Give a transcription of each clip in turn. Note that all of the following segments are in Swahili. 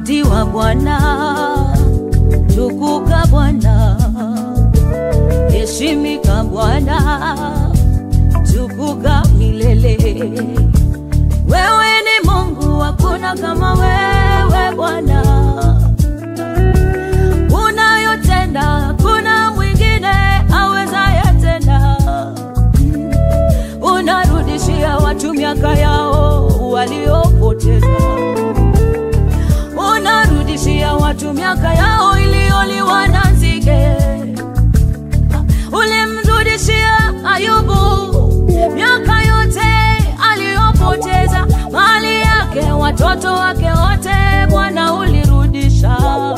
Abudiwa Bwana, tukuka Bwana, heshimika Bwana, tukuka milele. Wewe ni Mungu, hakuna kama wewe Bwana. Unayotenda kuna mwingine awezaye tena. Unarudishia watu miaka yao waliopoteza unarudishia watu miaka yao iliyoliwa na nzige. Ulimrudishia Ayubu miaka yote aliyopoteza, mali yake, watoto wake wote, Bwana ulirudisha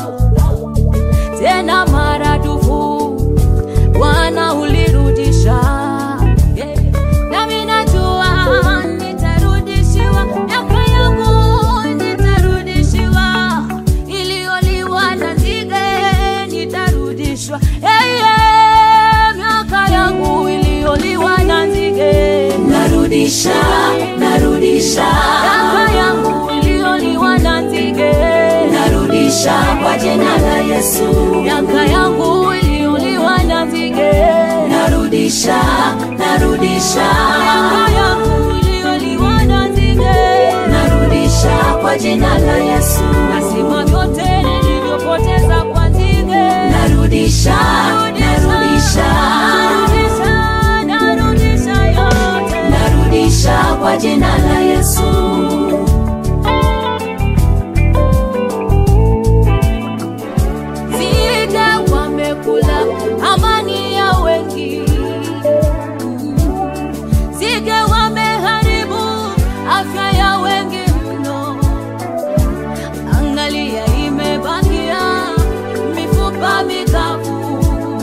tena maradufu, Bwana ulirudisha. Yeah. Nami najua nitarudishiwa miaka yangu, nitarudishiwa iliyoliwa na nzige, nitarudishwa hey, yeah. miaka yangu iliyoliwa na nzige, narudisha narudisha miaka yangu iliyoliwa na nzige, narudisha kwa jina la Yesu miaka yangu iliyoliwa na nzige, narudisha narudisha miaka yangu iliyoliwa na nzige narudisha kwa jina la Yesu nasima vyote nilivyopoteza kwa nzige narudisha narudisha narudisha narudisha yote narudisha kwa jina la Yesu nzige wamekula amani ya wengi nzige wameharibu afya ya wengi mno angalia imebakia mifupa mikavu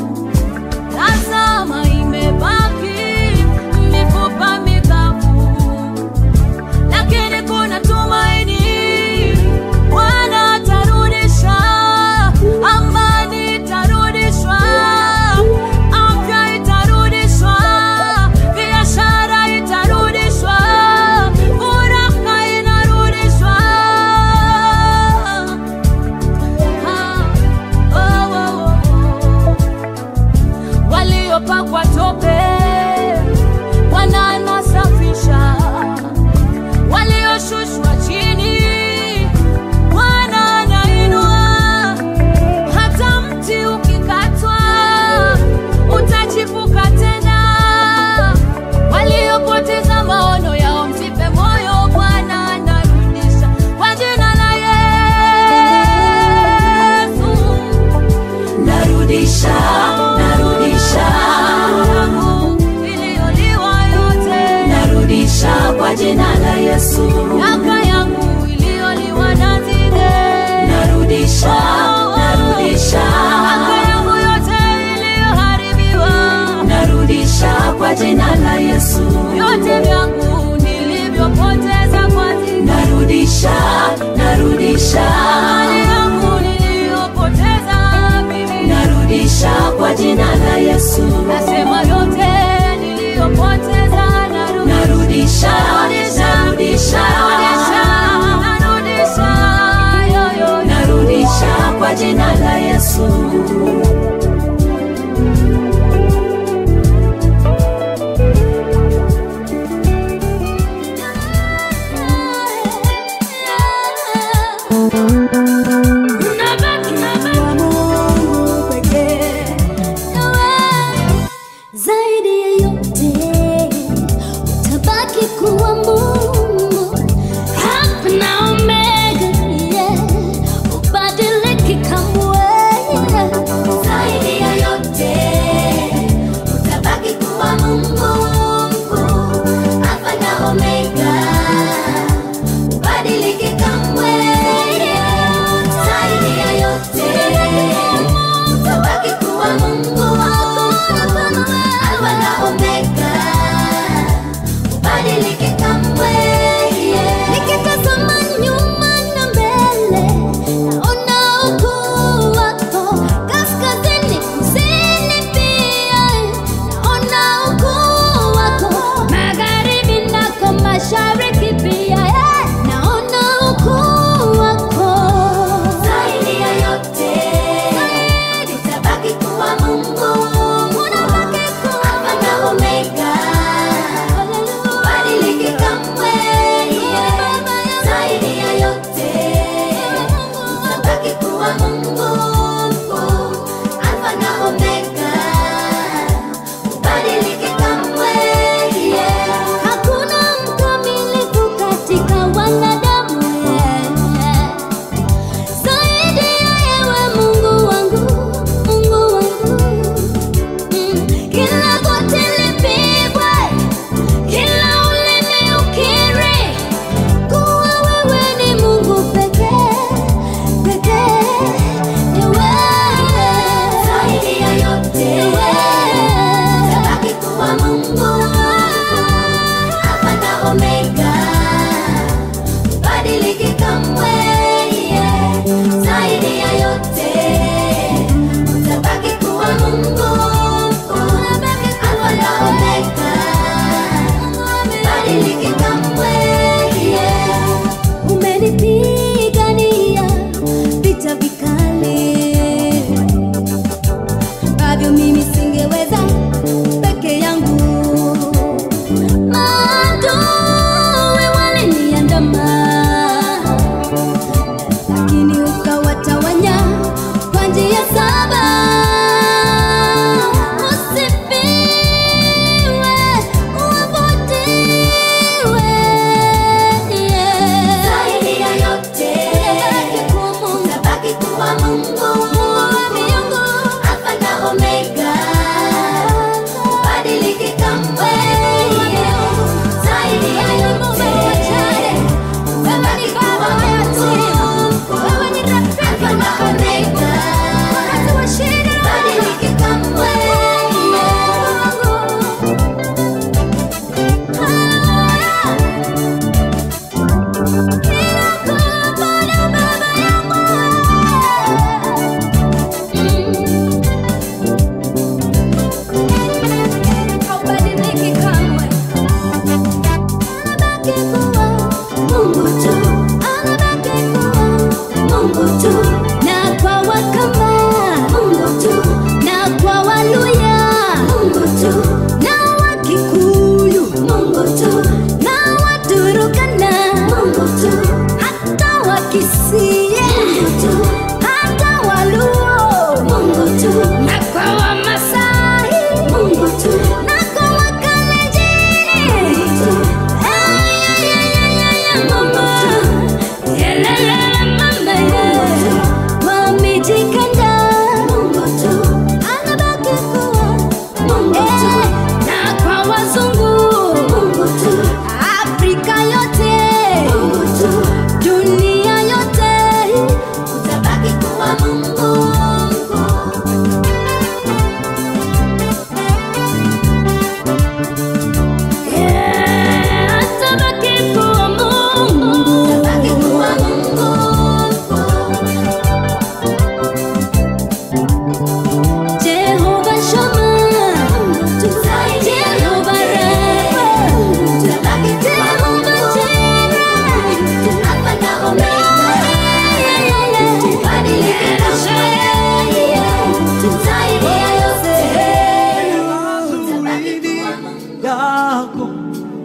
tazama imebaki mifupa mikavu lakini kuna tumaini bwana atarudisha amani itarudishwa afya itarudishwa biashara itarudishwa furaha inarudishwa Ah, oh, oh, oh waliopakwa tope Bwana anasafisha, walioshushwa chini Bwana anainua. Hata mti ukikatwa utachipuka tena. Waliopoteza maono yao msife moyo, Bwana anarudisha kwa jina la Yesu. narudisha narudisha yangu iliyoliwa yote, narudisha kwa jina la Yesu miaka yangu iliyoliwa na nzige, narudisha narudisha miaka yangu yote iliyoharibiwa, narudisha kwa jina la Yesu vyote vyangu nilivyopoteza kwa nzige, narudisha narudisha mali yangu niliyopoteza mimi, narudisha kwa jina la Yesu nasema yote niliyopoteza narudisha, narudisha narudisha narudisha, yo, yo, yo. narudisha kwa jina la Yesu Zaidi ya yote utabaki kuwa Mungu, Alfa na Omega, yeah. Ubadiliki kamwe, yeah.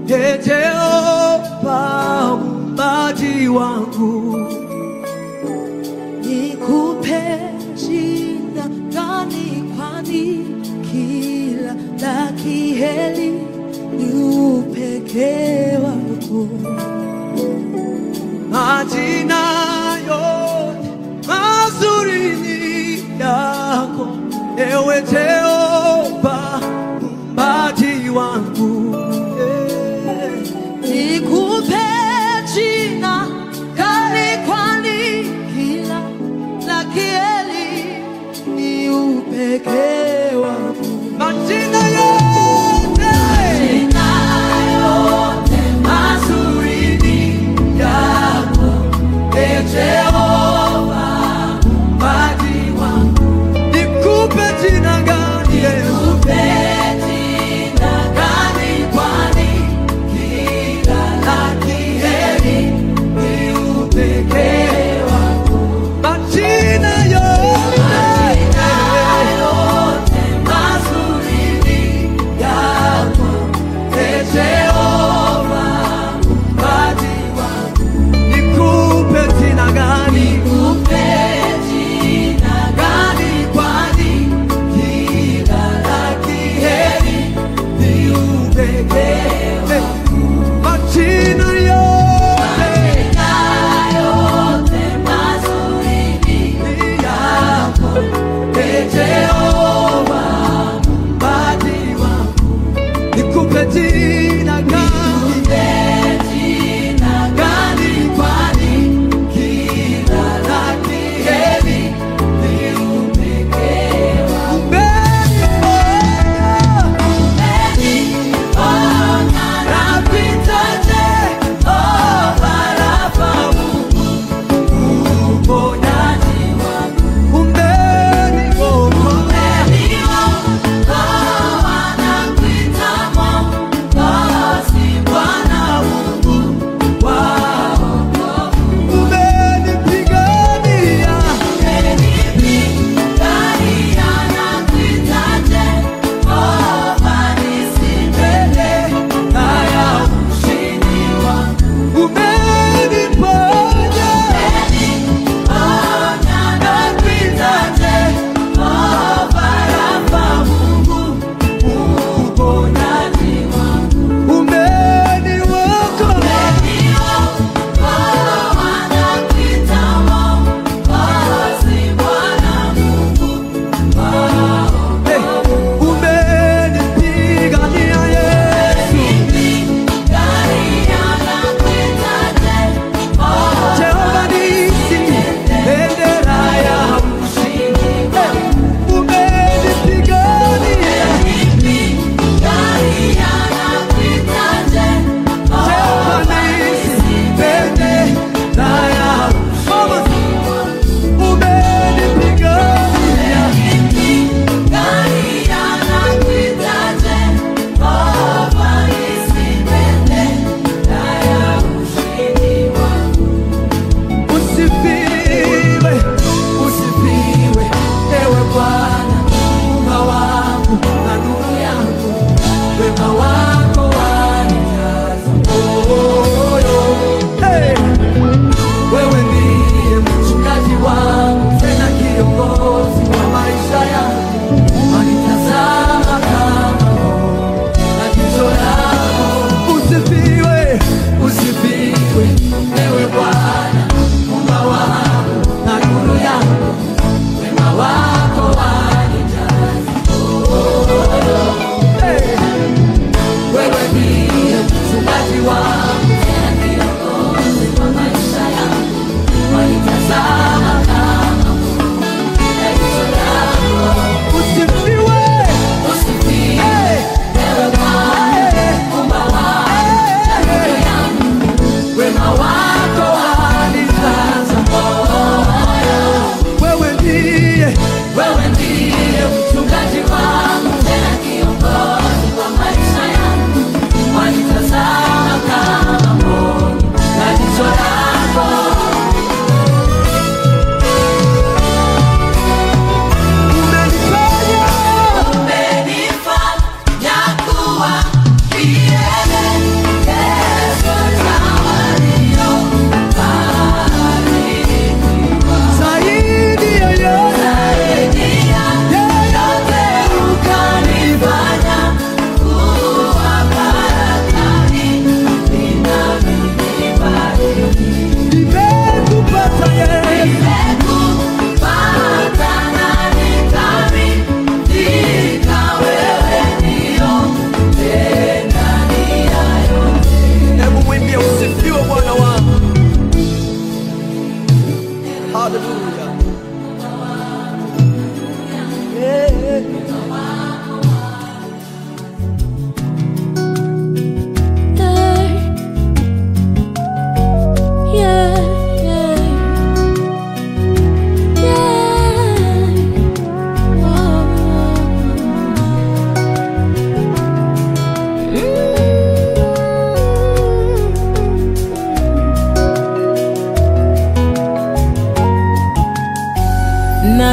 Ee Jehova muumbaji wangu, nikupe jina gani? Kwani kila la kiheri ni upekee wako. Majina yote mazuri ni yako, ewe Jehova muumbaji wangu. Eh, Nikupe jina gani? Kwani kila la kieli ni upekee wako. Majina yote mazuri ni yako, Ee Jehova muumbaji wangu. Nikupe jina gani?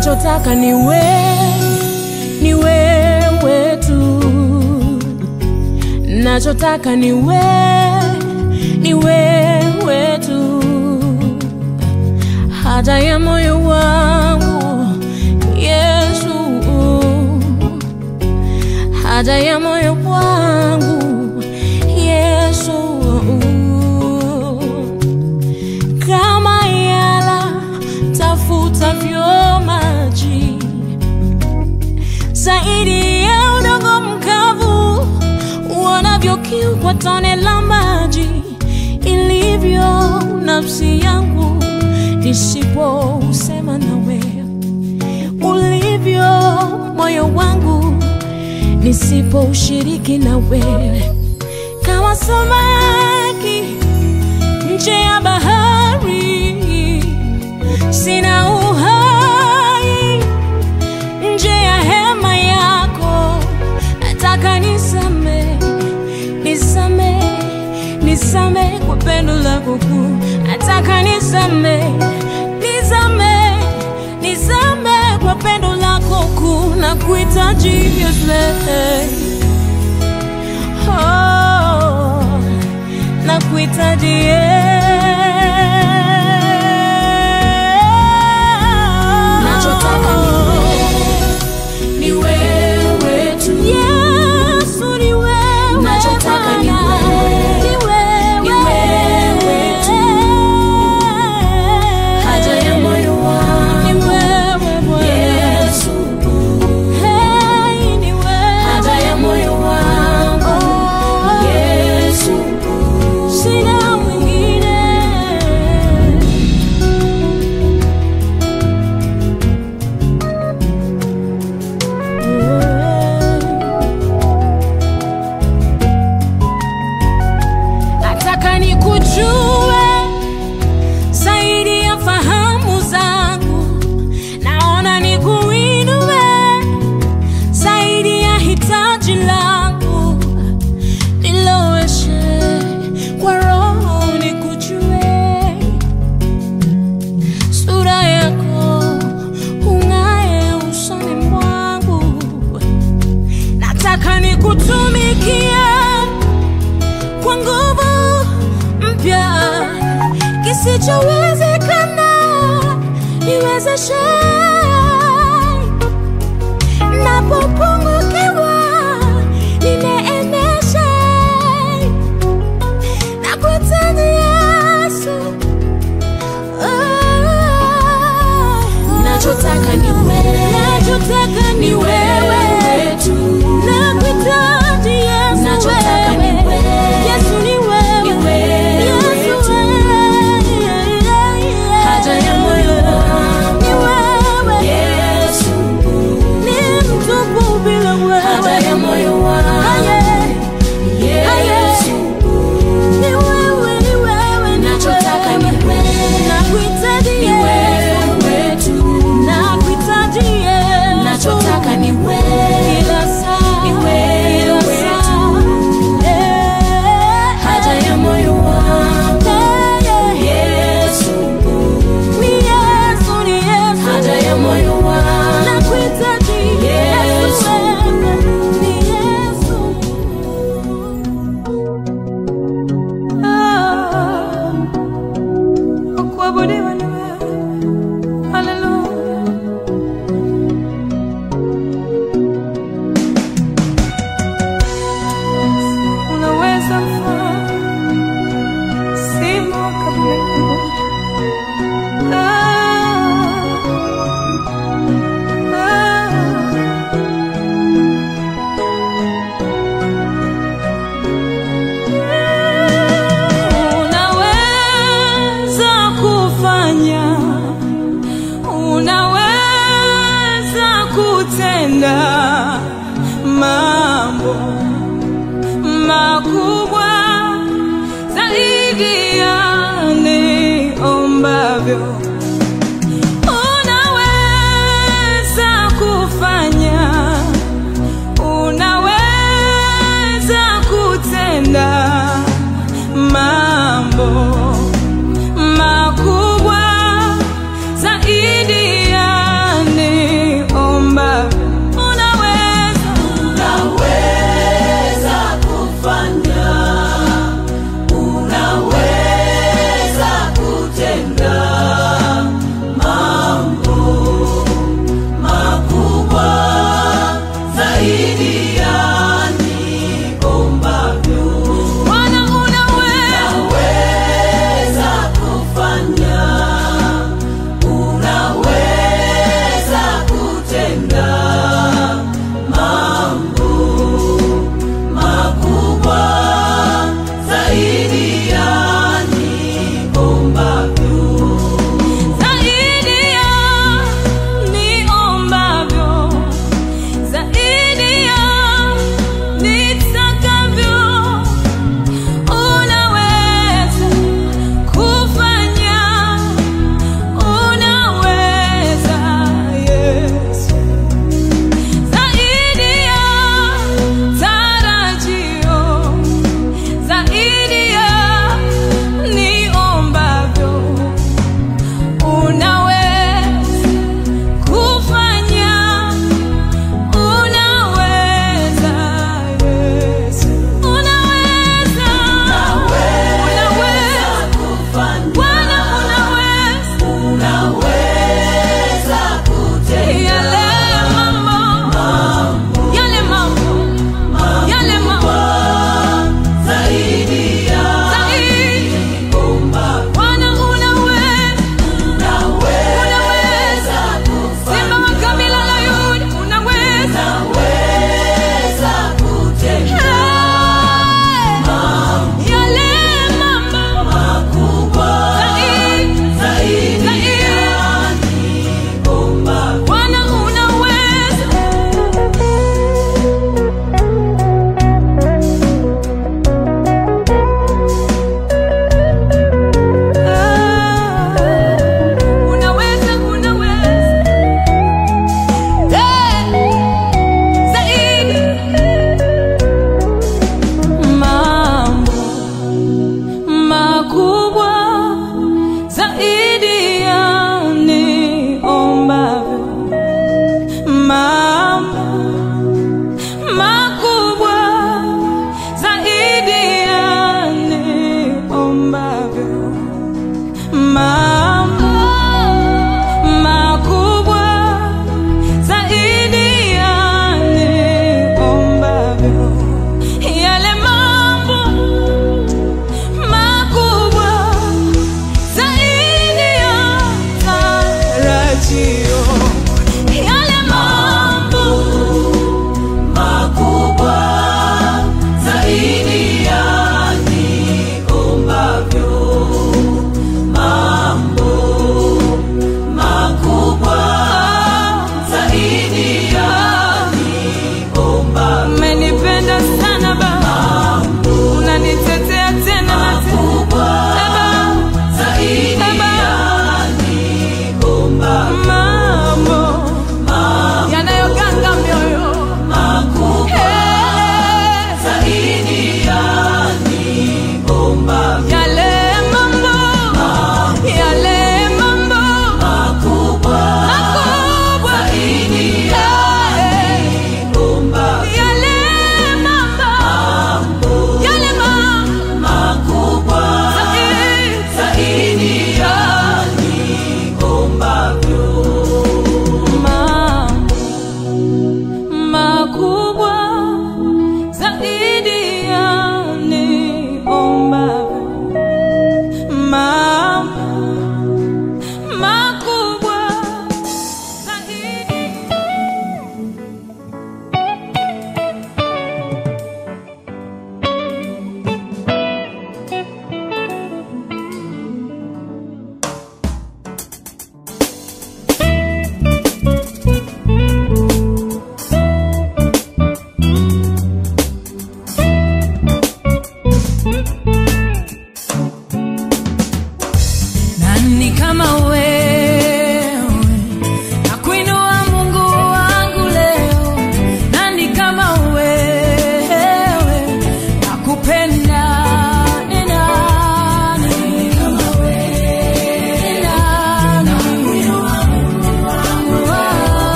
nachotaka ni we, ni wewe tu, nachotaka ni we, ni wewe tu, haja ya moyo wangu Yesu, haja ya moyo wangu Yesu, kama yala tafutavyo maji zaidi ya udongo mkavu uonavyo kiu kwa tone la maji ilivyo nafsi yangu nisipousema nawe ulivyo moyo wangu nisipoushiriki na wewe kama samaki nje ya bahari sina uhai nje ya hema yako nataka nisame nisame nisame kwa pendo lako kuu nataka nisame nisame nisame kwa pendo lako kuu na kuhitaji Yesu oh, na kuhitaji Nachotaka ni wewe tu. Yesu ni wewe Nachotaka ni Bwana. wewe. Ni wewe. Ni wewe tu. Haja ya moyo wangu. Ni wewe Bwana. Yesu, Hey, ni wewe. haja ya moyo wangu. Oh, Yesu, sina mwingine. Nataka nikujue zaidi ya fahamu zangu, naona nikuinue zaidi ya hitaji langu, niloweshe kwa roho nikujue, sura yako ung'aye usoni mwangu, nataka nikutumikie kwa nguvu mpya kisichowezekana niwezeshe napopungukiwa nineemeshe na kuhitaji Yesu Ah. nachotaka ni wewe. nachotaka ni wewe tu. nakuhitaji Yesu Nachotaka ni wewe. wewe. Yesu ni wewe. Ni wewe Yesu tu. wewe. Haja ya moyo wangu. Ni wewe. Yesu, Ni mtupu bila wewe. haja ya moyo wangu. Aye. Yesu, Ni wewe, ni wewe, ni nachotaka ni wewe. wewe. Nakuhitaji Ni Yesu. wewe tu. Nakuhitaji Yesu. Nachotaka ni wewe. Kila saa. Ni wewe Kila tu. saa. Eh. Haja ya moyo wangu. Eh, eh. Yesu, Ni Yesu, ni Yesu. haja ya moyo wangu. Nakuhitaji Yesu. Yesu. Ni Yesu. Ah, kuabudiwa ni wewe. Haleluya. Unaweza mfanya simo kabla yangu. Ah, ah. Unaweza kufanya, unaweza kutenda mambo makubwa zaidi ya niombavyo. Unaweza kufanya, unaweza kutenda mambo makubwa zaidi ya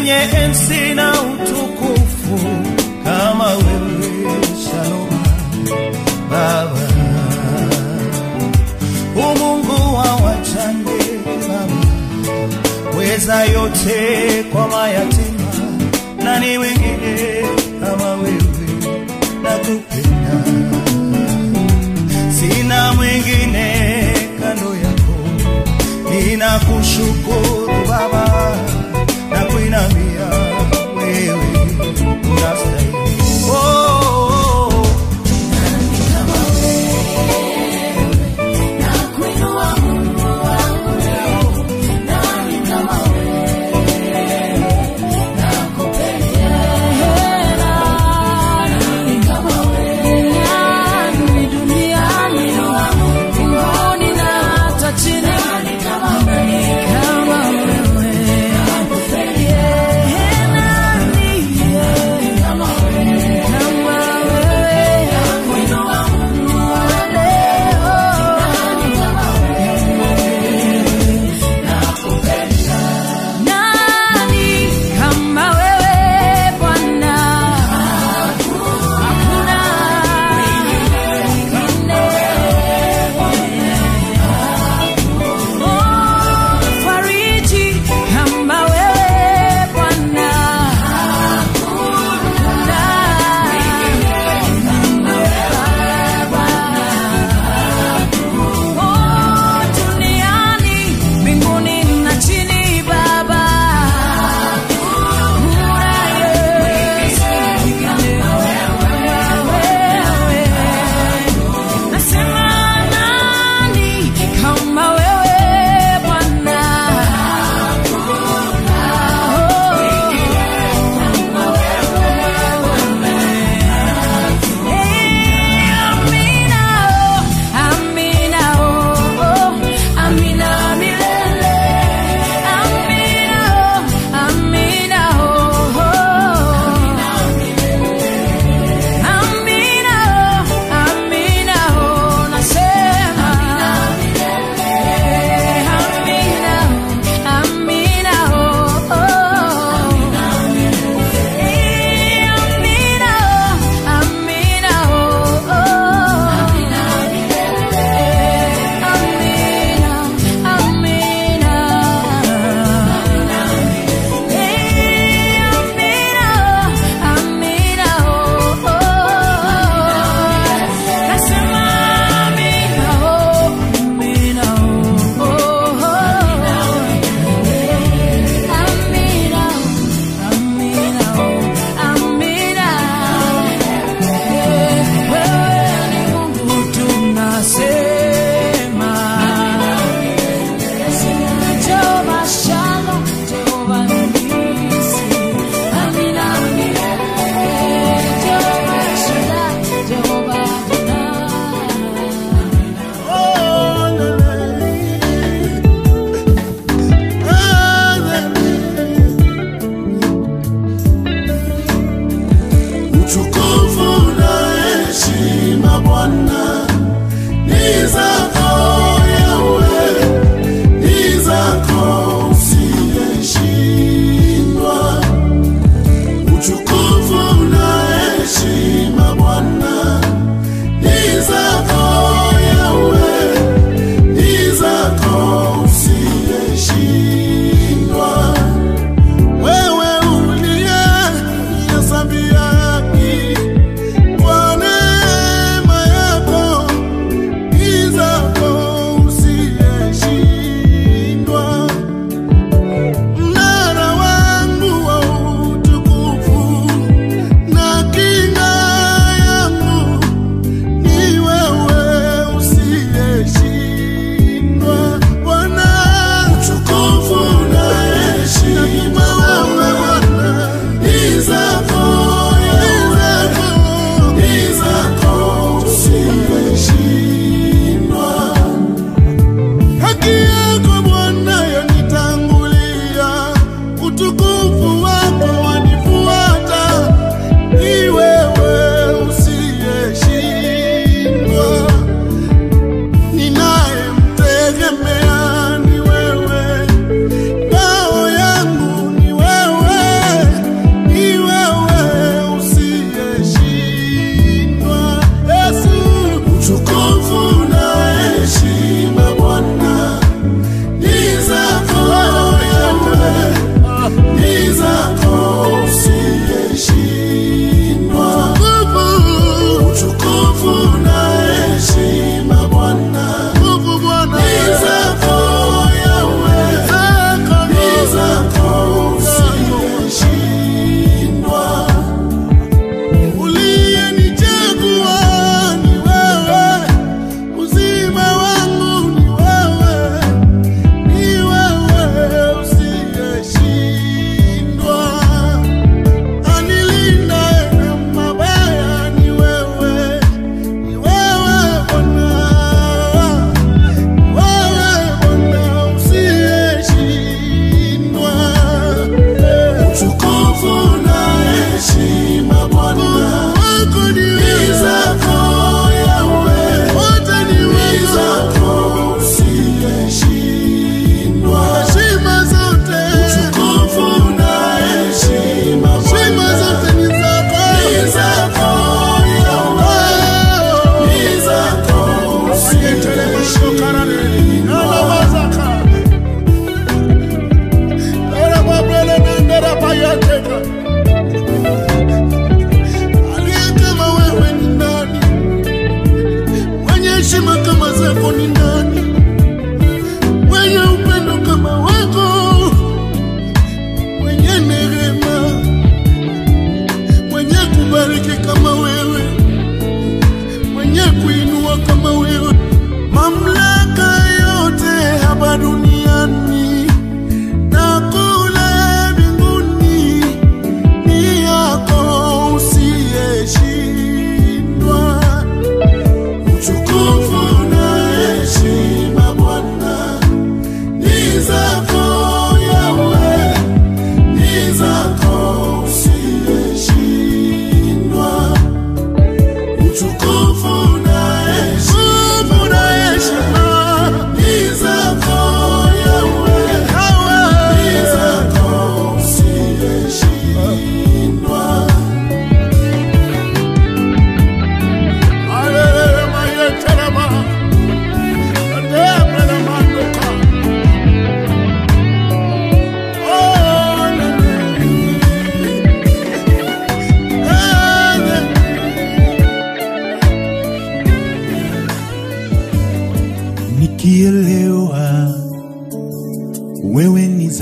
mwenye enzi na utukufu kama wewe Shalom Baba, umungu wa wajane Baba, weza yote kwa mayatima, nani wengine kama wewe, nakupenda sina mwingine kando yako, ninakushukuru Baba na kuinamia wewe unastahili. Oh, oh, oh. Kama wewe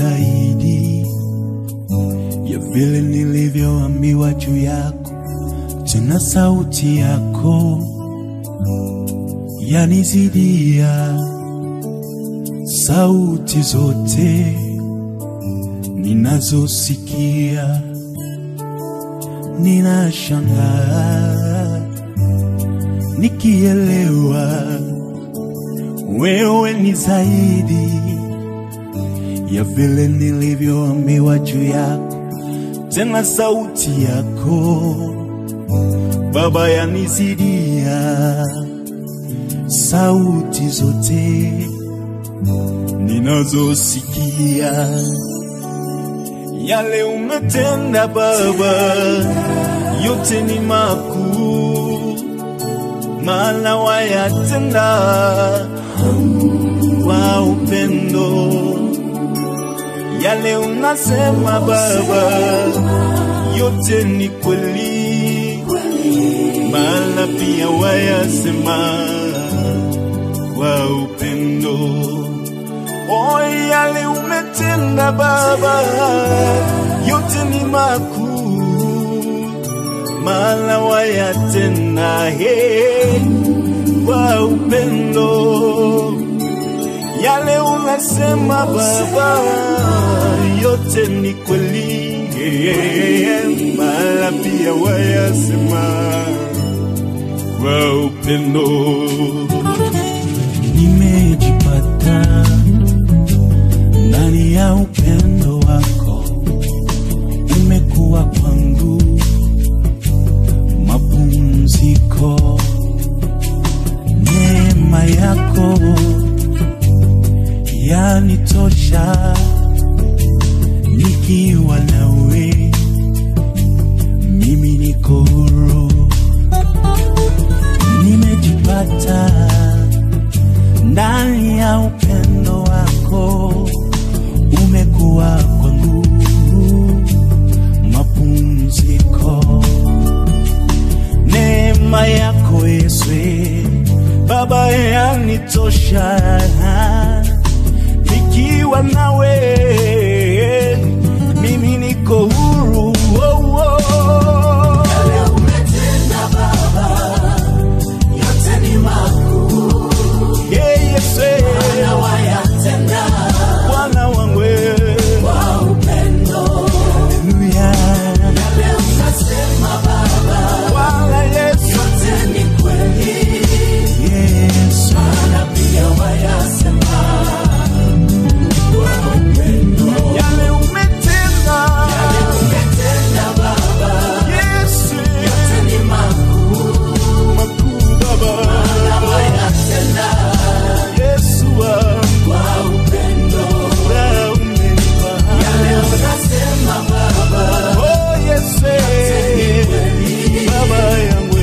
zaidi ya vile nilivyoambiwa juu yako, tena sauti yako yanizidia sauti zote ninazosikia. Ninashangaa nikielewa wewe ni zaidi ya vile nilivyoambiwa juu yako, tena sauti yako Baba yanizidia sauti zote ninazosikia. Yale umetenda Baba, yote ni makuu, maana wayatenda kwa upendo. Yale unasema Baba, yote ni kweli, maana pia wayasema kwa upendo. O, yale umetenda Baba, yote ni makuu, maana wayatenda he kwa upendo. Yale unasema Baba, yote ni kweli, maana pia wayasema kwa upendo. Nimejipata ndani ya upendo wako, umekuwa kwangu mapumziko. Neema yako yanitosha, nikiwa nawe mimi niko huru, nimejipata ndani ya upendo wako, umekuwa kwangu mapumziko. Neema yako Yesu Baba yanitosha, nikiwa nawe mimi niko huru. Oh, oh. Yeah, Yesu Bwana wangu Haleluya. Bwana Yesu Yesu yale umetenda Yesu makuu Baba Yesu wangu na umenipa Oh Yesu Baba yangu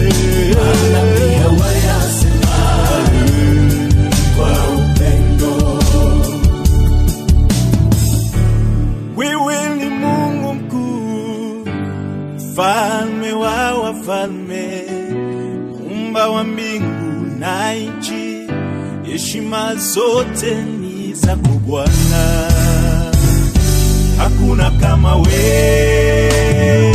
Wewe ni Mungu mkuu, mfalme wa wafalme, umba wa mbingu na nchi, heshima zote ni zako Bwana, hakuna kama wewe.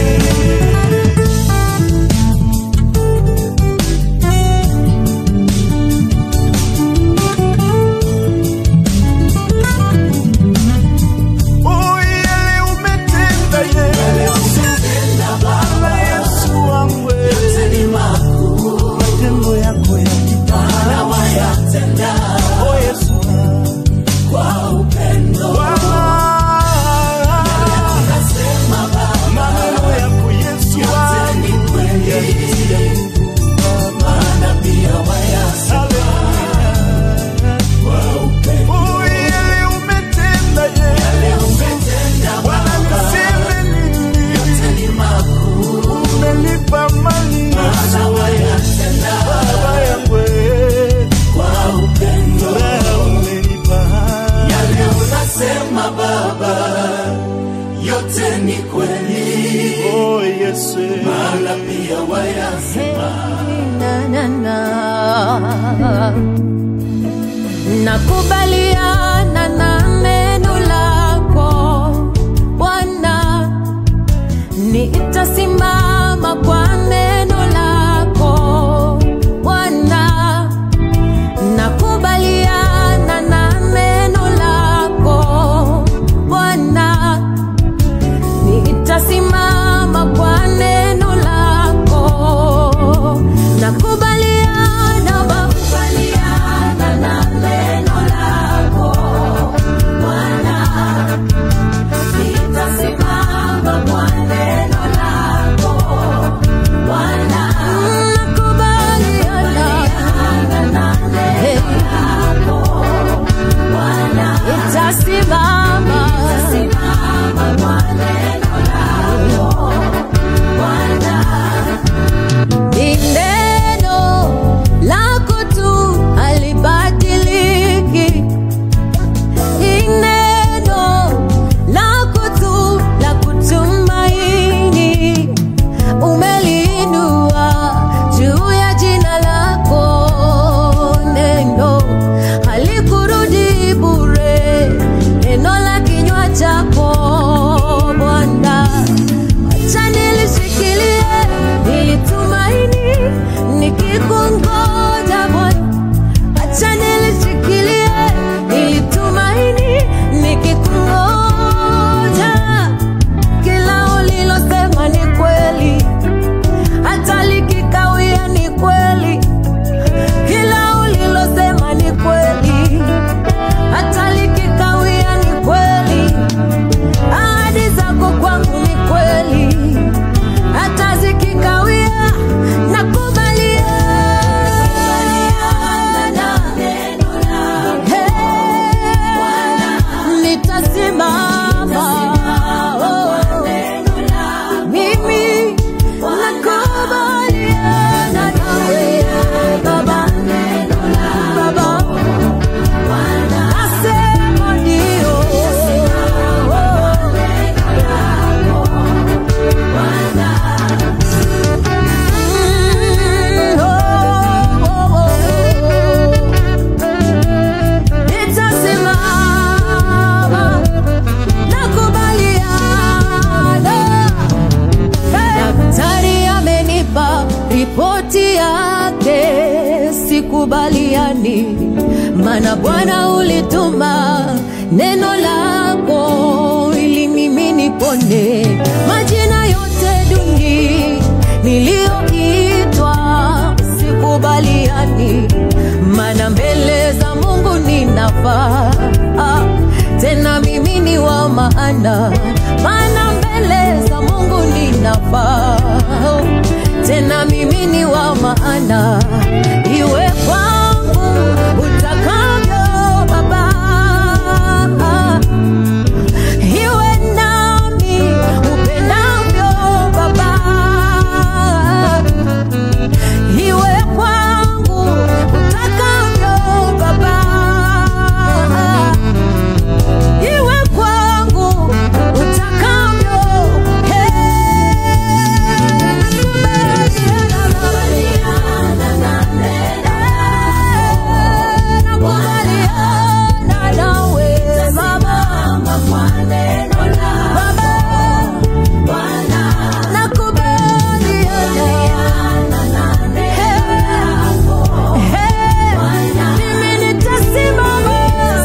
Oh, yale umetenda Yesu, Bwana Yesu wangu, matendo yako yakipanda, oh Yesu Bwana, maneno yako Yesu wangu yanitia nguvu Haleluya. Oh, yale umetenda Yesu, Bwana niseme nini? Umenipa amani Yesu, Baba yangu furaha umenipa yote ni kweli oh Yesu maana pia wayasema na, na, na. Nakubaliana na neno lako sikubaliani, maana Bwana ulituma neno lako ili mimi nipone. Majina yote duni niliyoitwa sikubaliani, maana mbele za Mungu ninafaa ah, tena mimi ni wa maana, maana mbele za Mungu ninafaa tena mimi ni wa maana, iwe kwangu utakavyo Baba, iwe nami upendavyo Baba, iwe kwangu utakavyo Baba, iwe kwangu utakavyo nakubaliana nawe Baba, nakubaliana mimi nitasimama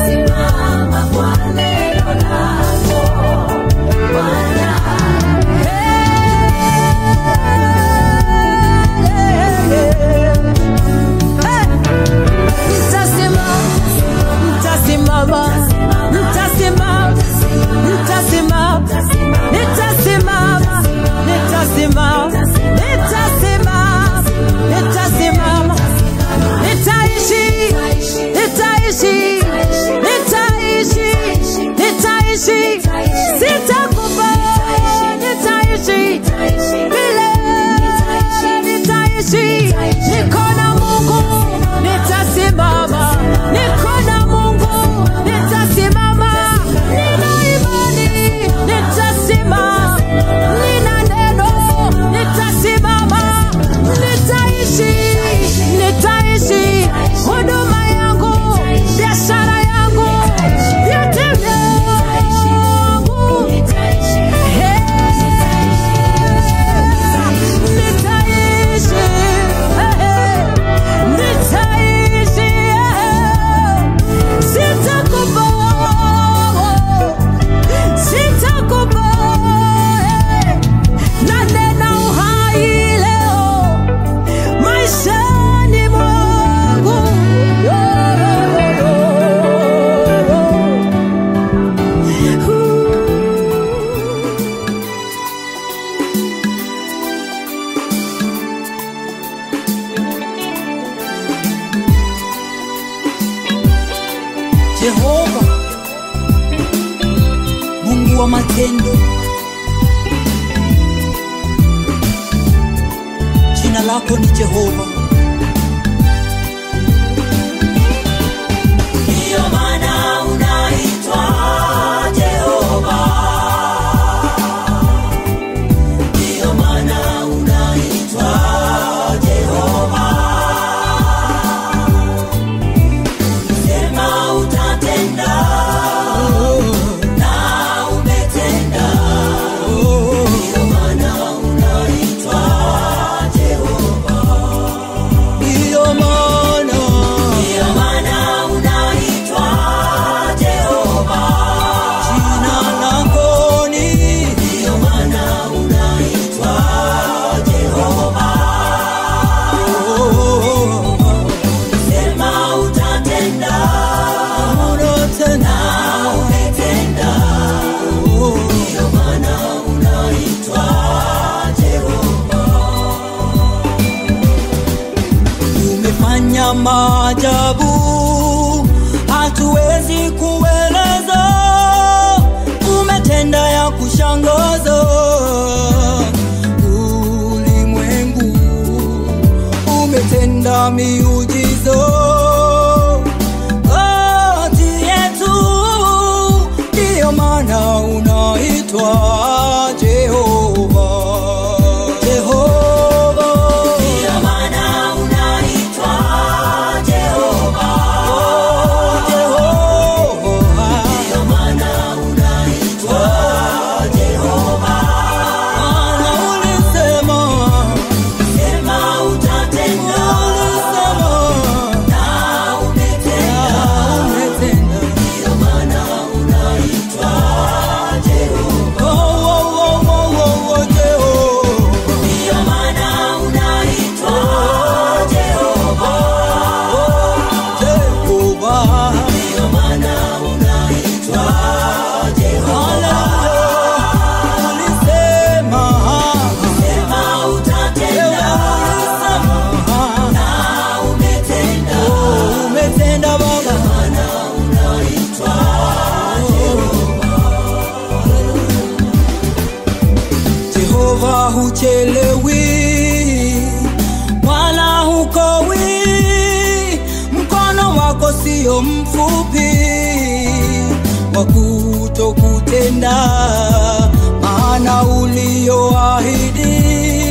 Nitasimama, nitasimama, nitasimama, nitasimama, nitasimama, nitasimama, nitasimama, nitaishi, nitaishi, nitaishi, nitaishi, sitakufa, nitaishi milele, nitaishi, niko na Mungu, nitasimama, niko na Mungu, nitasimama, nina imani, nitasimama, nina neno, nitasimama, nitaishi, nitaishi, huduma yangu, biashara yangu, vyote vyangu, Hey, nitaishi, hey, nitaishi, hey, sitakufa, sitakufa, hey, nanena uhai leo maishani mwangu Yo, yo, yo, yo. Ooh. Jehova, Mungu wa matendo, jina lako ni Jehova. Ndiyo maana unaitwa Jehova, ndiyo maana unaitwa Jehova. Sema utatenda na umetenda, ndiyo maana unaitwa Jehova. Ndiyo maana ndiyo maana unaitwa Jehova. Jina lako ni ndiyo maana unaitwa Jehova. Sema utatenda utatenda umetenda, ndiyo maana unaitwa Jehova. Umefanya maajabu hatuwezi kueleza, umetenda ya kushangaza ulimwengu, umetenda miujiza kati yetu, ndiyo maana unaitwa Jehova. Jehova. Ndiyo maana unaitwa Jehova. Oh, Jehova. Ndiyo maana unaitwa Jehova. Maana ulisema, sema utatenda. Ulisema, huchelewi wala hukowi mkono wako sio mfupi wa kutokutenda maana ulioahidi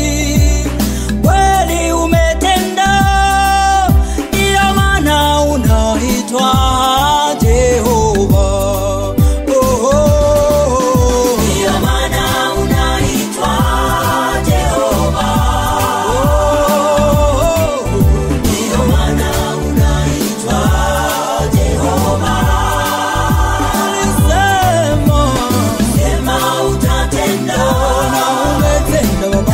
kweli umetenda ndiyo maana unaitwa jehova oh, oh, oh. Ndiyo maana unaitwa Jehova. Ndiyo maana unaitwa Jehova. Ulisema Sema utatenda. na umetenda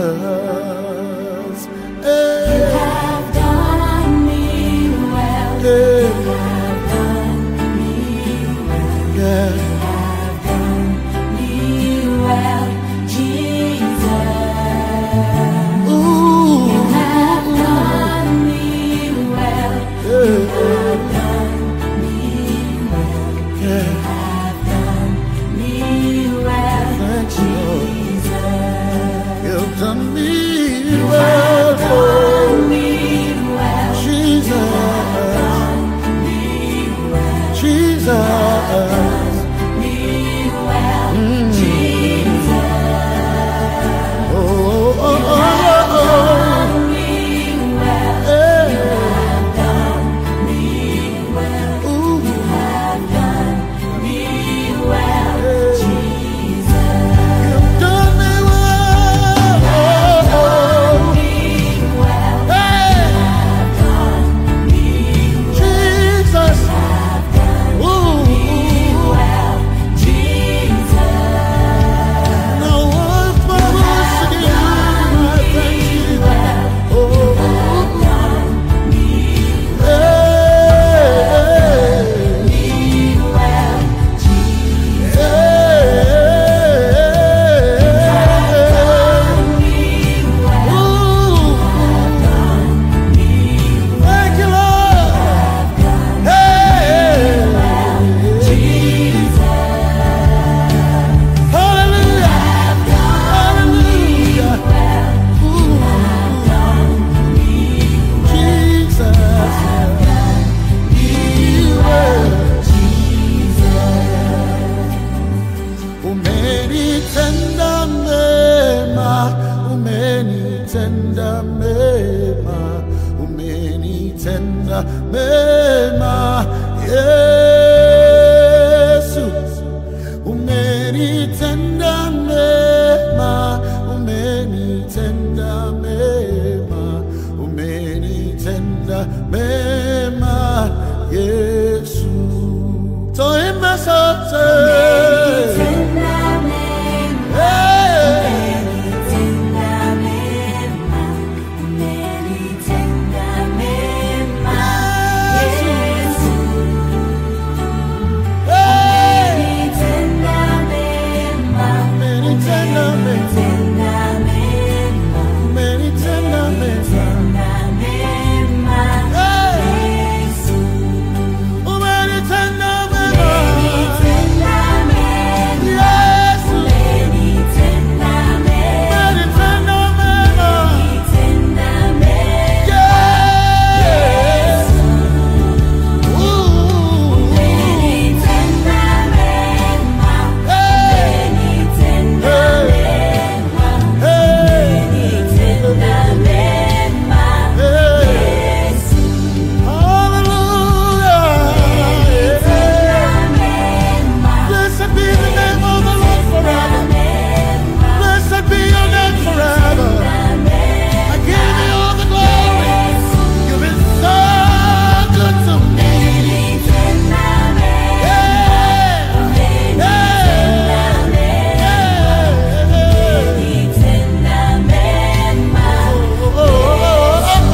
Hey, have done me well. hey, Have done me well. yeah. Have done me well, Jesus. Ooh, Have done me well. yeah, Have done me well. yeah. Have done me well, Thank you, Lord. Jesus. You've done me well, Done me well. Jesus, Me well. Jesus. Me well, Jesus. Oh, oh, oh, oh, oh, Me well. hey. Done me well. Ooh, Have done me well, Jesus. you've done me well. Oh, oh, Me well. hey, Done me Jesus. have done Ooh, well, Jesus. now once more we'll sing my thank you. Oh, Done me hey, well, Jesus. hey, Me well. ooh. Thank you, Lord. Hey, hallelujah, hallelujah. Ooh, Jesus, you umenitenda mema, umenitenda mema, umenitenda mema, Yesu, umenitenda mema, umenitenda mema, umenitenda mema, Yesu. Toimba sote. Hey. Hey. Umenitenda mema, umenitenda mema. Hey. Umenitenda mema. Yesu. Umenitenda mema. Yes. Ooh. Hey. Hey. Hey. Hallelujah. Blessed be the name of the Lord forever. Blessed be your name forever. I give you all the glory. You've been so good to me. Yeah. Yeah. Yeah. Oh, oh, oh,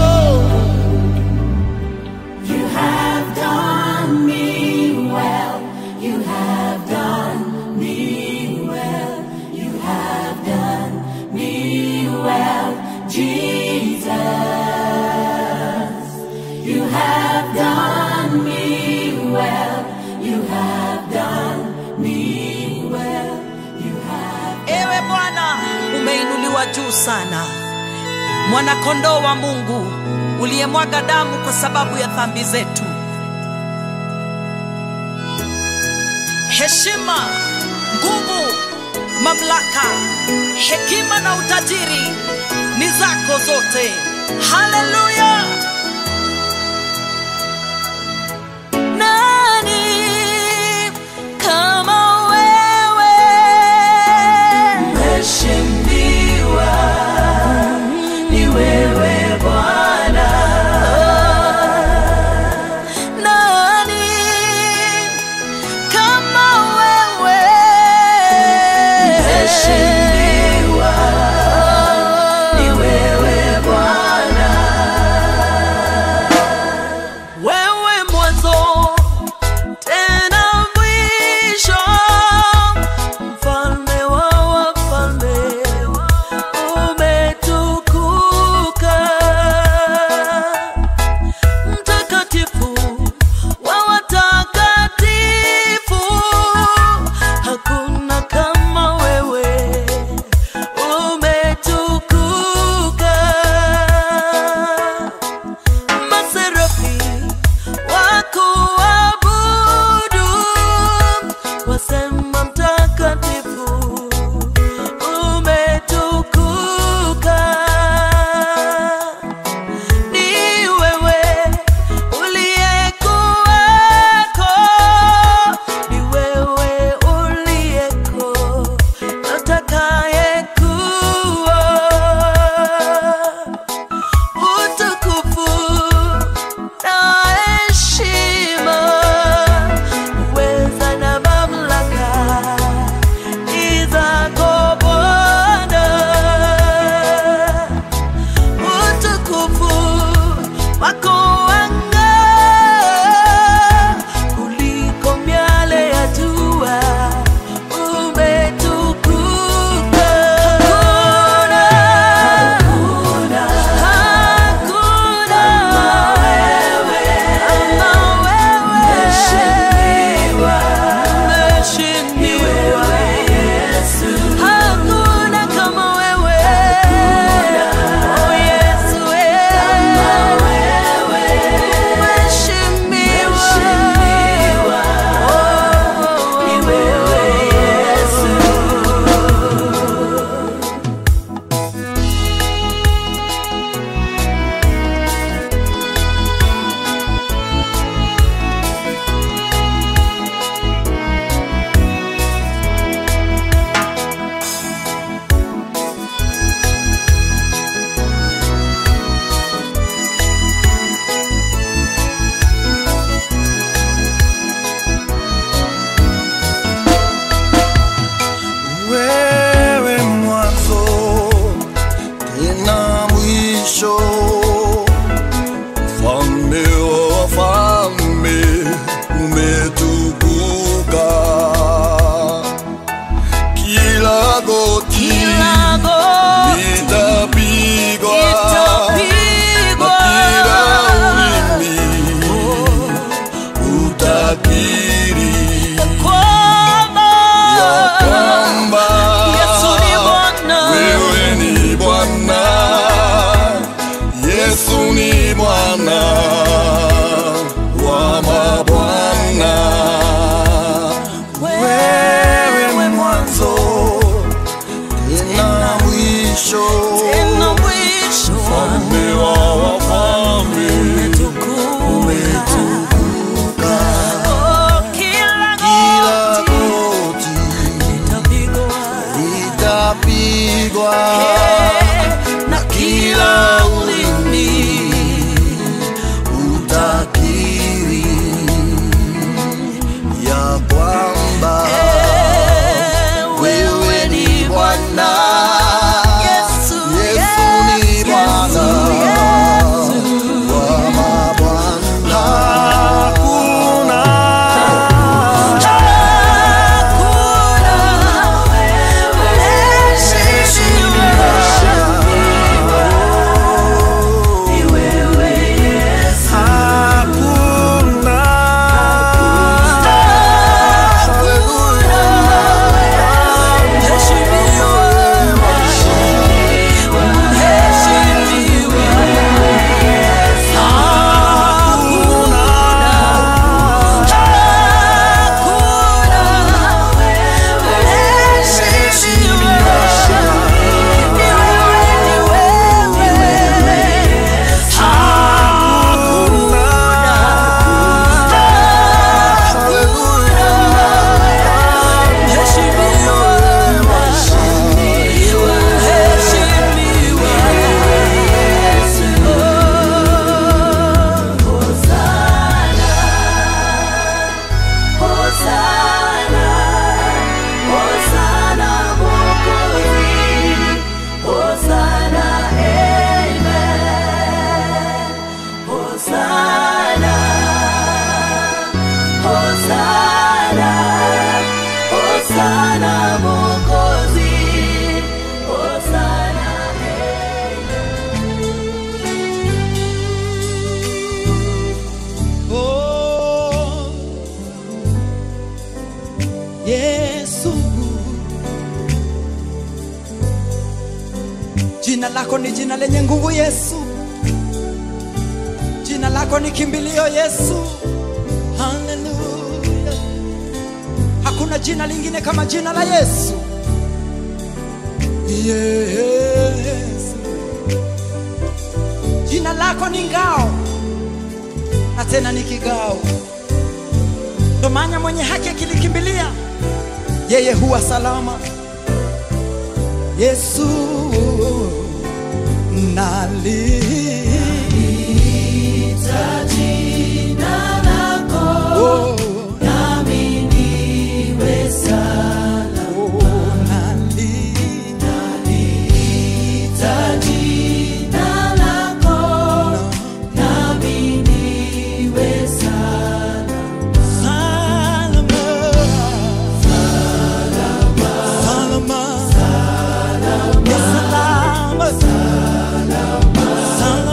oh. You have done me well. You have done me well. You have done me well, Jesus. You have done me well. You have done me well. You have Ewe Bwana, umeinuliwa juu sana, mwanakondoo wa Mungu uliyemwaga damu kwa sababu ya dhambi zetu. Heshima, nguvu, mamlaka, hekima na utajiri ni zako zote. Haleluya! Nani kama wewe? Heshimiwa ni wewe Bwana. Nani kama wewe? Heshimiwa utapigwa na kila ulimi utakiri ya kwamba wewe ni Bwana Yesu, Yesu ni Bwana wa mabwana hakuna hakuna Hosanna, Hosanna, Mwokozi, Hosanna, Amen. Hosanna, Hosanna, Hosanna, Mwokozi, Hosanna, Oh, Yesu, jina lako ni jina lenye nguvu Yesu, jina lako ni kimbilio Yesu. Haleluya, hakuna jina lingine kama jina la Yesu. Yesu, jina lako ni ngao na tena ni kigao. Ndo maana mwenye haki akilikimbilia yeye huwa salama. Yesu naliita jina lako oh, nami niwe salama. Oh, naliita jina lako nami niwe salama. Salama. Salama. Yes, salama. Salama.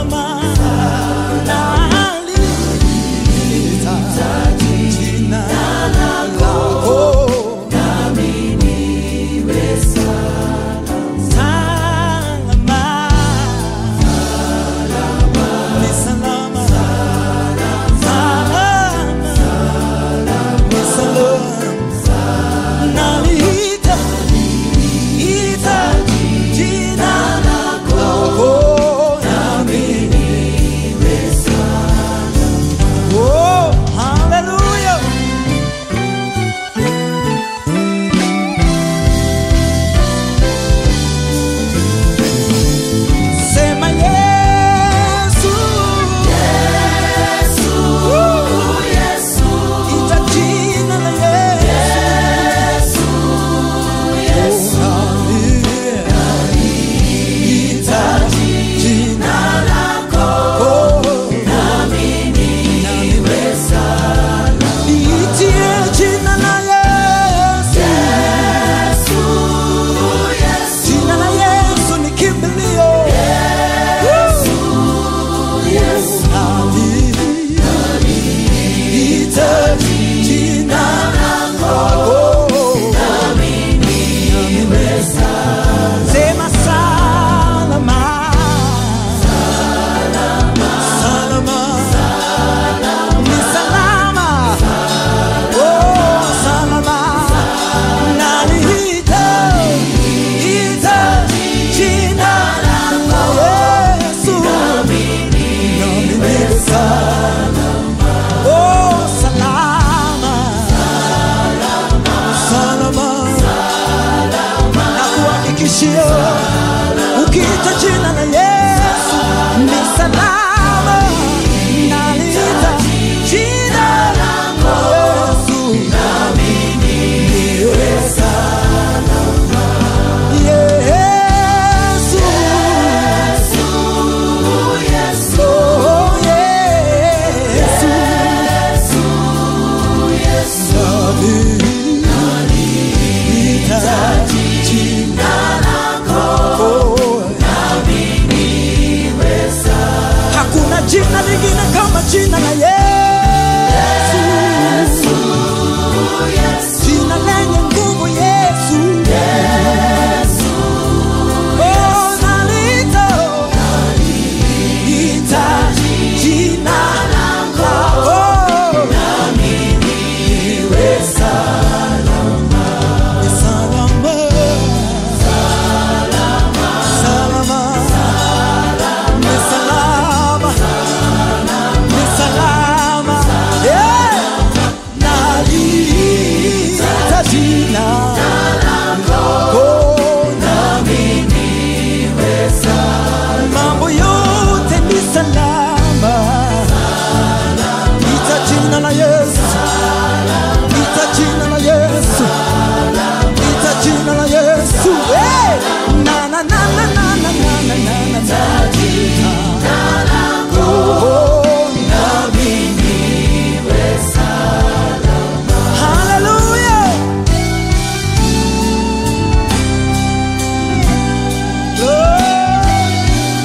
tishio. Ukiita jina la Yesu ni salama, nalita jina lako Yesu, niwe salama. Yesu, oh Yesu, nalita jina Hakuna jina lingine kama jina la Yesu. Jina lenye nguvu Yesu. Oh, nalita, nalita jina lako. Niwe salama. Salama. Ni salama. Ni salama. Yeah. Nalita jina lako. Nami niwe salama. Mambo yote ni salama. Ita jina la Yesu. Ita jina la Yesu. Ita jina la Yesu. Hey! Na na na na na na na na na na na. Oh, nami niwe salama. Hallelujah. Glory.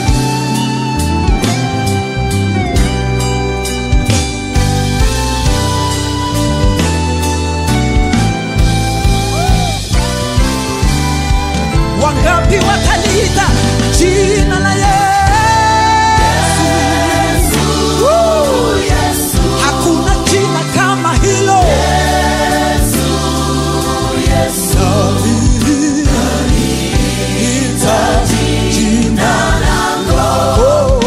Wangapi wataliita jina la Yesu? Woo! Hakuna jina kama hilo. Naliita jina lako.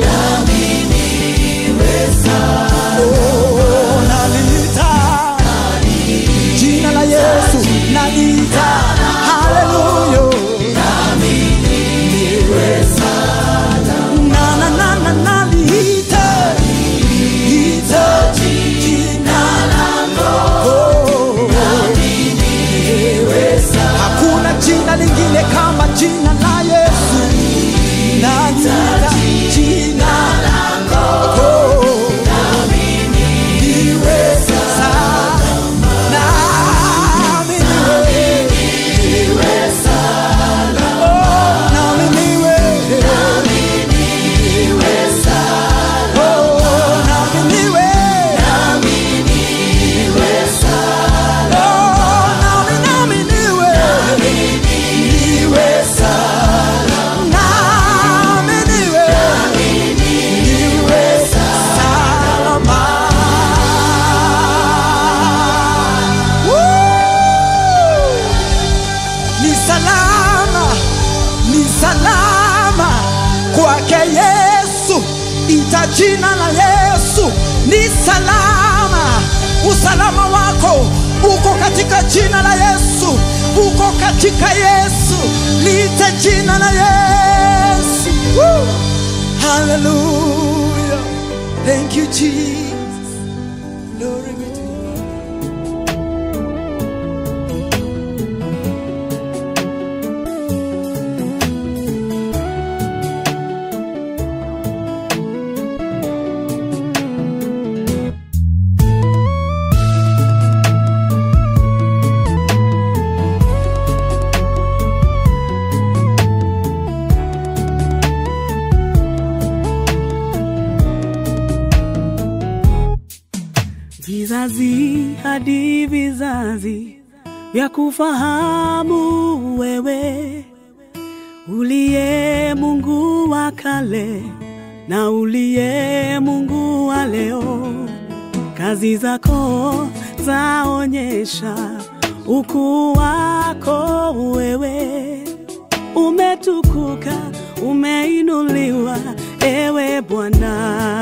Oh, naliita jina la Yesu. Naliita haleluya. Na na na na naliita ita jina lako. Hakuna jina lingine kama jina la Yesu. Naliita jina lako. Niwe salama. Nami niwe Oh, nami niwe Oh, nami niwe Oh, nami nami niwe niwe salama. Nami niwe niwe salama. Woo! Ni salama, ni salama kwake Yesu. Ita jina la Yesu, ni salama. Usalama wako uko katika jina la Yesu, uko katika Yesu. Lite jina la Yesu. Woo! Hallelujah. Thank you Jesus. Glory be to you. vizazi hadi vizazi vya kufahamu wewe uliye Mungu wa kale na uliye Mungu wa leo. Kazi zako zaonyesha ukuu wako wewe, umetukuka, umeinuliwa ewe Bwana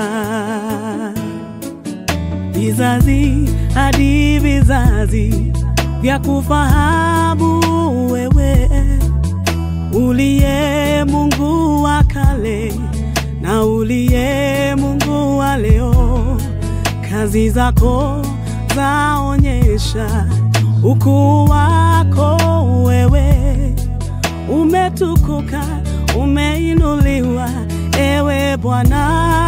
vizazi hadi vizazi vya kufahamu wewe uliye Mungu wa kale na uliye Mungu wa leo, kazi zako zaonyesha ukuu wako wewe umetukuka, umeinuliwa ewe Bwana.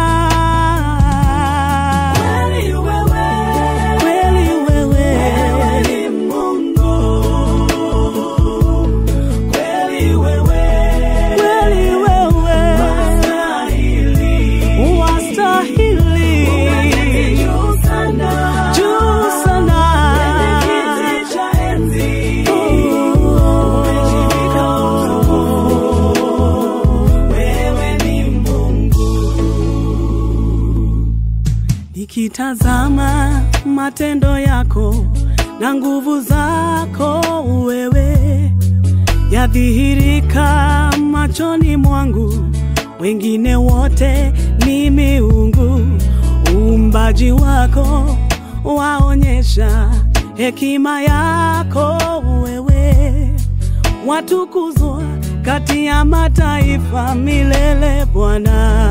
Kweli wewe, kweli wewe, wewe ni Mungu. Kweli wewe, kweli wewe, wastahili, wastahili, juu sana, juu sana, kwenye kiti cha enzi, umejivika wewe ni Mungu. Nikitazama matendo yako na nguvu zako wewe yadhihirika machoni mwangu, wengine wote ni miungu. Uumbaji wako waonyesha hekima yako wewe watukuzwa kati ya mataifa milele Bwana.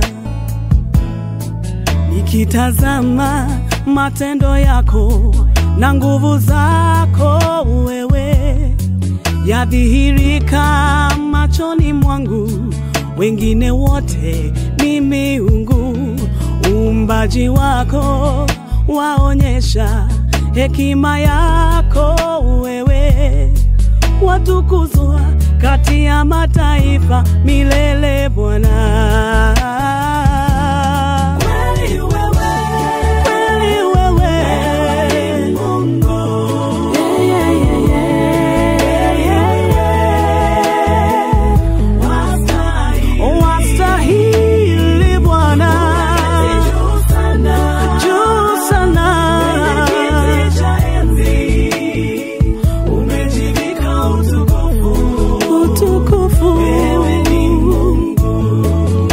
Nikitazama matendo yako na nguvu zako wewe yadhihirika machoni mwangu, wengine wote ni miungu. Uumbaji wako waonyesha hekima yako wewe watukuzwa kati ya mataifa milele Bwana. Kweli wewe, kweli wewe, Mungu. Yeah, yeah, yeah, yeah, yeah. Wastahili. Wastahili Bwana. Juu sana. Juu sana. Umejivika utukufu. Utukufu. Wewe ni Mungu.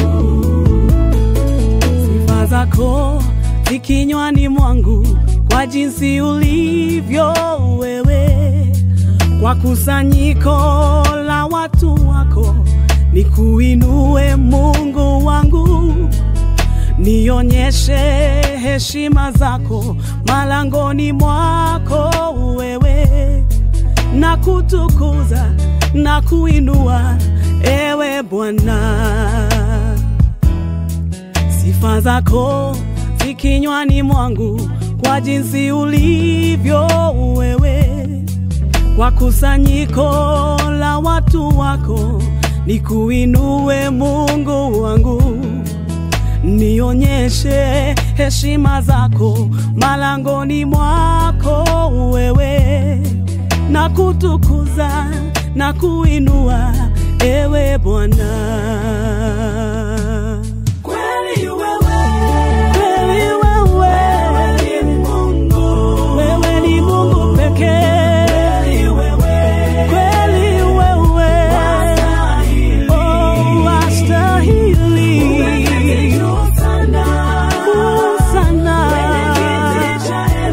Sifa zako zi kinywani mwangu kwa jinsi ulivyo wewe, kwa kusanyiko la watu wako nikuinue Mungu wangu, nionyeshe heshima zako malangoni mwako wewe, na kutukuza na kuinua ewe Bwana sifa zako zi kinywani mwangu kwa jinsi ulivyo wewe, kwa kusanyiko la watu wako nikuinue Mungu wangu, nionyeshe heshima zako malangoni mwako wewe, na kutukuza na kuinua ewe Bwana. Kweli wewe, kweli wewe, wewe ni Mungu, wewe ni Mungu pekee. Kweli wewe, kweli wewe, oh wastahili, juu sana, juu sana, kwenye kiti cha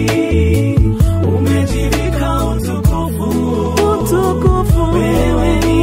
enzi umejivika utukufu, utukufu, wewe ni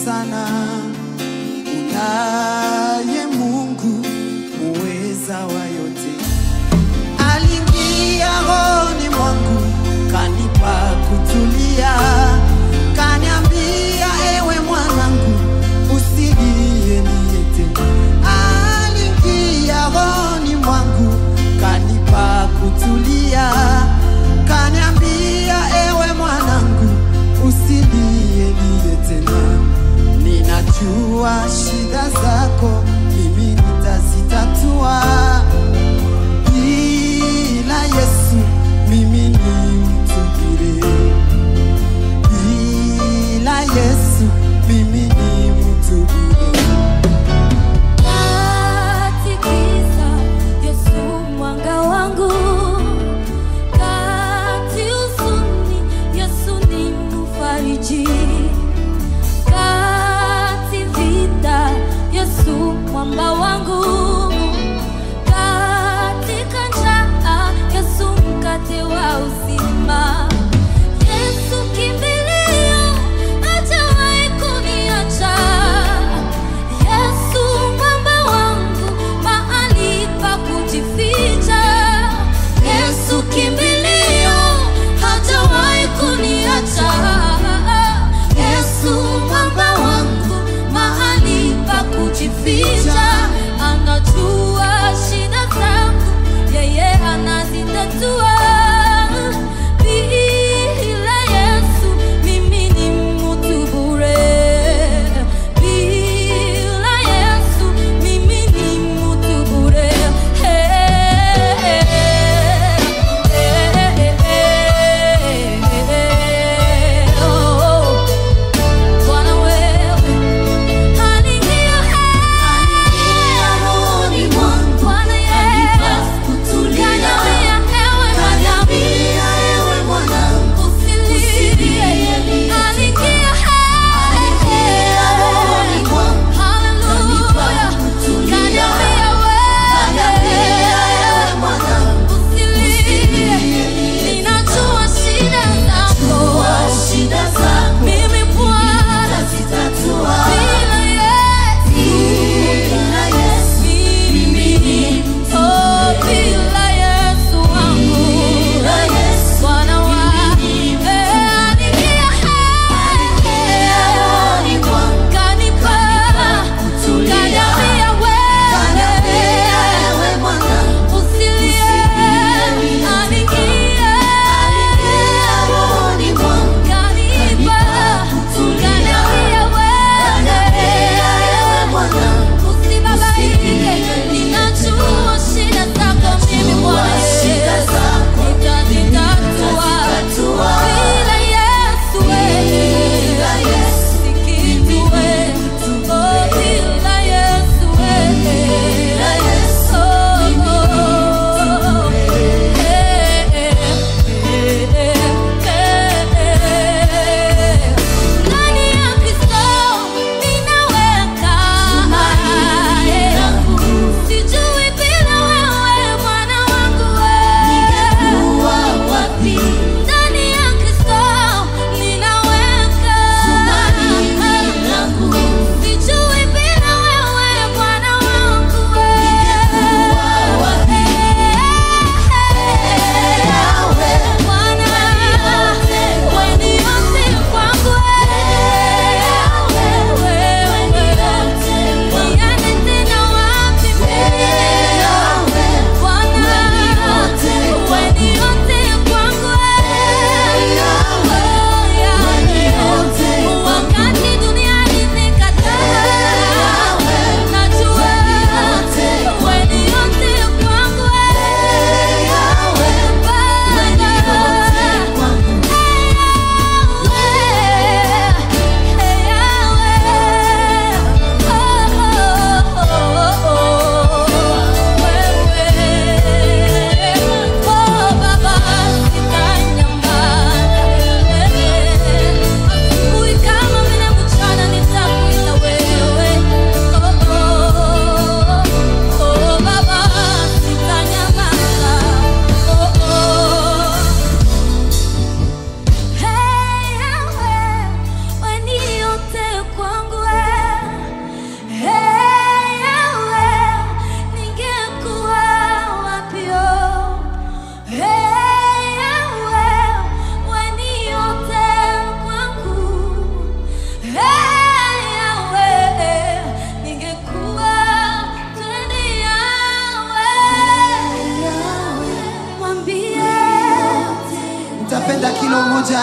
sana unaye Mungu muweza wa yote. Aliingia rohoni mwangu kanipa kutulia, kaniambia ewe mwanangu usilie niete. Aliingia rohoni mwangu kanipa kutulia, kaniambia ewe mwanangu usilie niye tena. Ninajua shida zako mimi nitazitatua, bila Yesu mimi ni mtu bure, bila Yesu mimi ni mtu bure. Katikiza Yesu mwanga wangu, kati huzuni Yesu ni mfariji, kati vita Yesu mwamba wangu,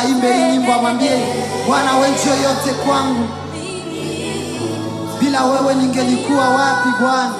aimbe hii nyimbo, amwambie Bwana, wewe njio yote kwangu, bila wewe ningelikuwa wapi Bwana?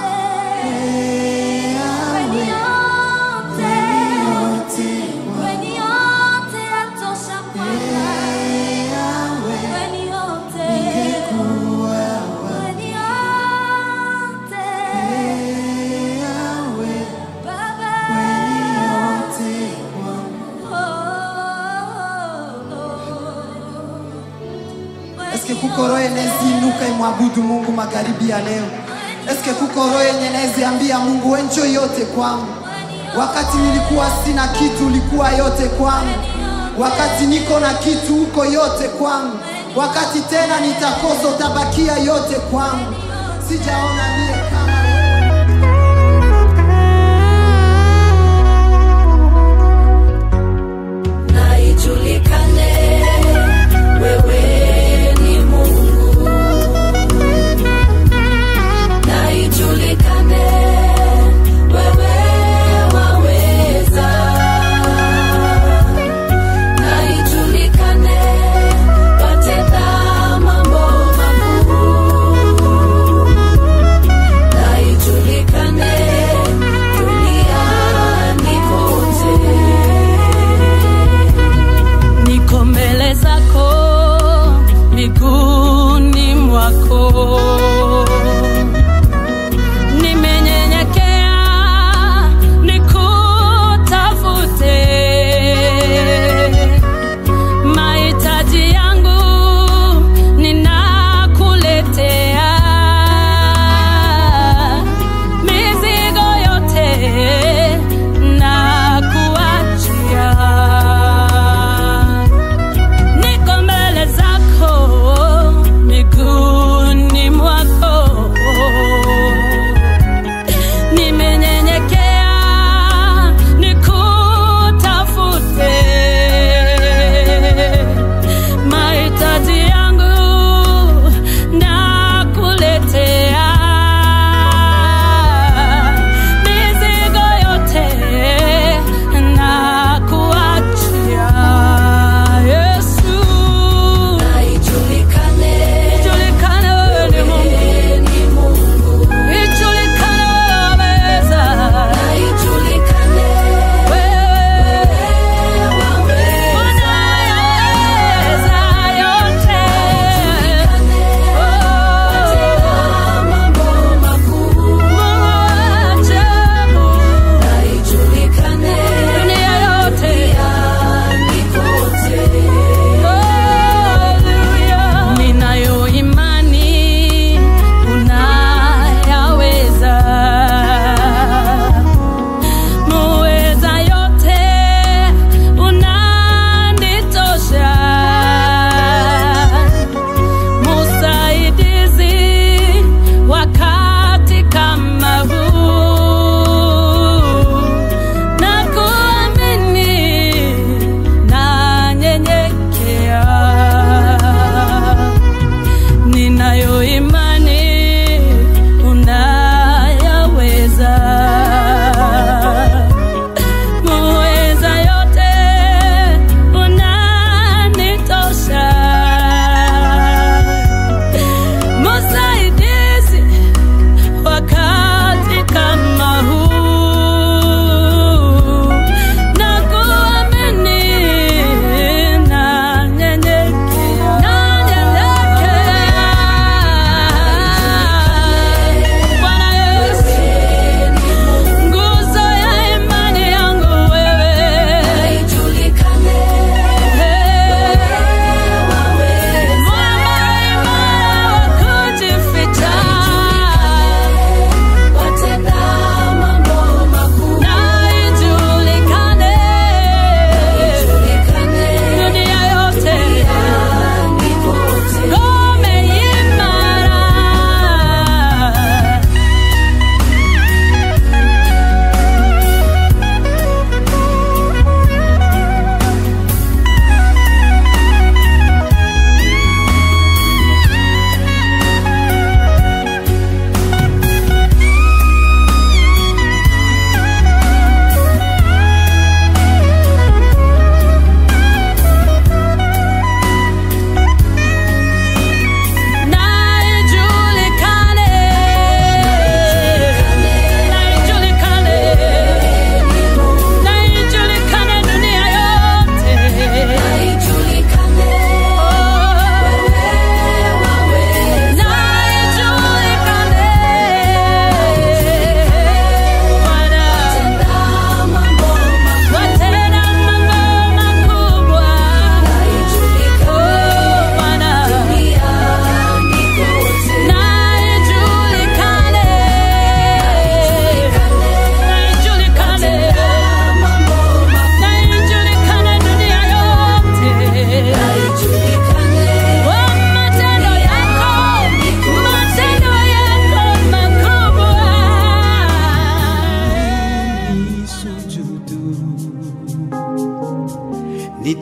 Eske kuko roho yenezi inuka imwabudu Mungu magharibi ya leo? Eske kuko roho yenye nezi ambia Mungu we njoo yote kwangu? Wakati nilikuwa sina kitu, ulikuwa yote kwangu. Wakati niko na kitu, uko yote kwangu. Wakati tena nitakosa, utabakia yote kwangu. Sijaona niye kama wewe. na ijulikane wewe ni Mungu, na ijulikane wewe waweza, na ijulikane watenda mambo makuu, na ijulikane duniani kote. niko mbele zako miguuni mwako nimenyenyekea nikutafute mahitaji yangu ninakuletea mizigo yote na kuachia niko mbele zako miguuni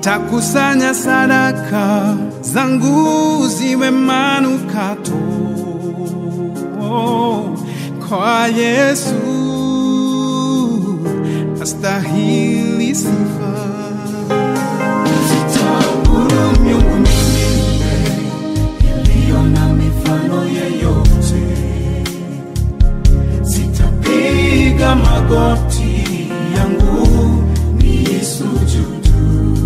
nitakusanya sadaka zangu ziwe manukato kwa Yesu astahili sifa. Sitaabudu miungu mingine iliyo na mifano yeyote, sitapiga magoti yangu niisujudu,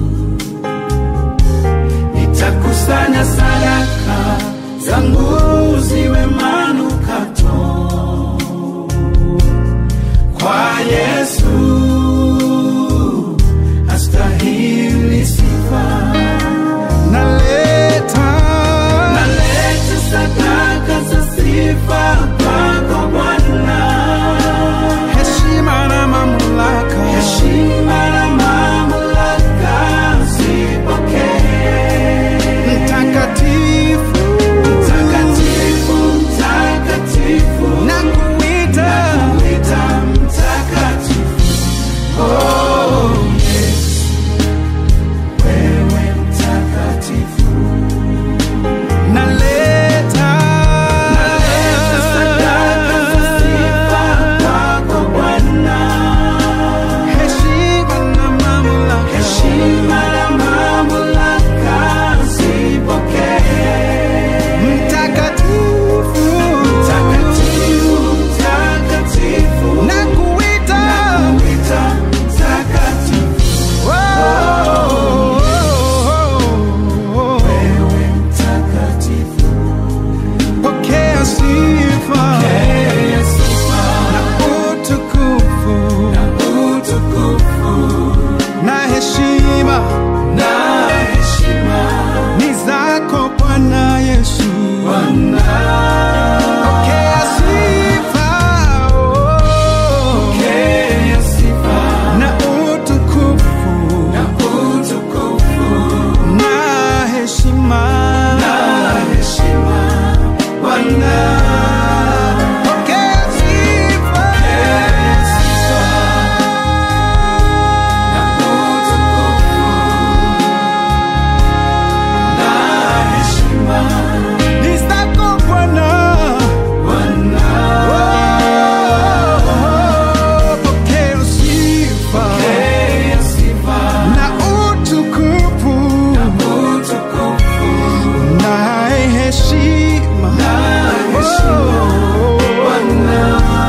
nitakusanya sadaka zangu ziwe manukato kwa Yesu astahili sifa. Naleta naleta sadaka za sifa kwako Bwana, heshima na mamlaka, heshima na mamlaka zipokee. Mtakatifu, mtakatifu, mtakatifu, nakuita, nakuita mtakatifu. Oh, Yesu, wewe mtakatifu. Naleta, naleta sadaka za sifa kwako Bwana, heshima na mamlaka, heshima na mamlaka zipokee. Mtakatifu, mtakatifu, mtakatifu, nakuita, nakuita mtakatifu. Oh, wewe mtakatifu, pokea sifa, na utukufu, na heshima, ni zako Bwana Yesu. Pokea sifa, oh. na utukufu, na heshima, Bwana. Pokea sifa, ni zako Bwana. Oh, pokea sifa na utukufu na heshima Oh.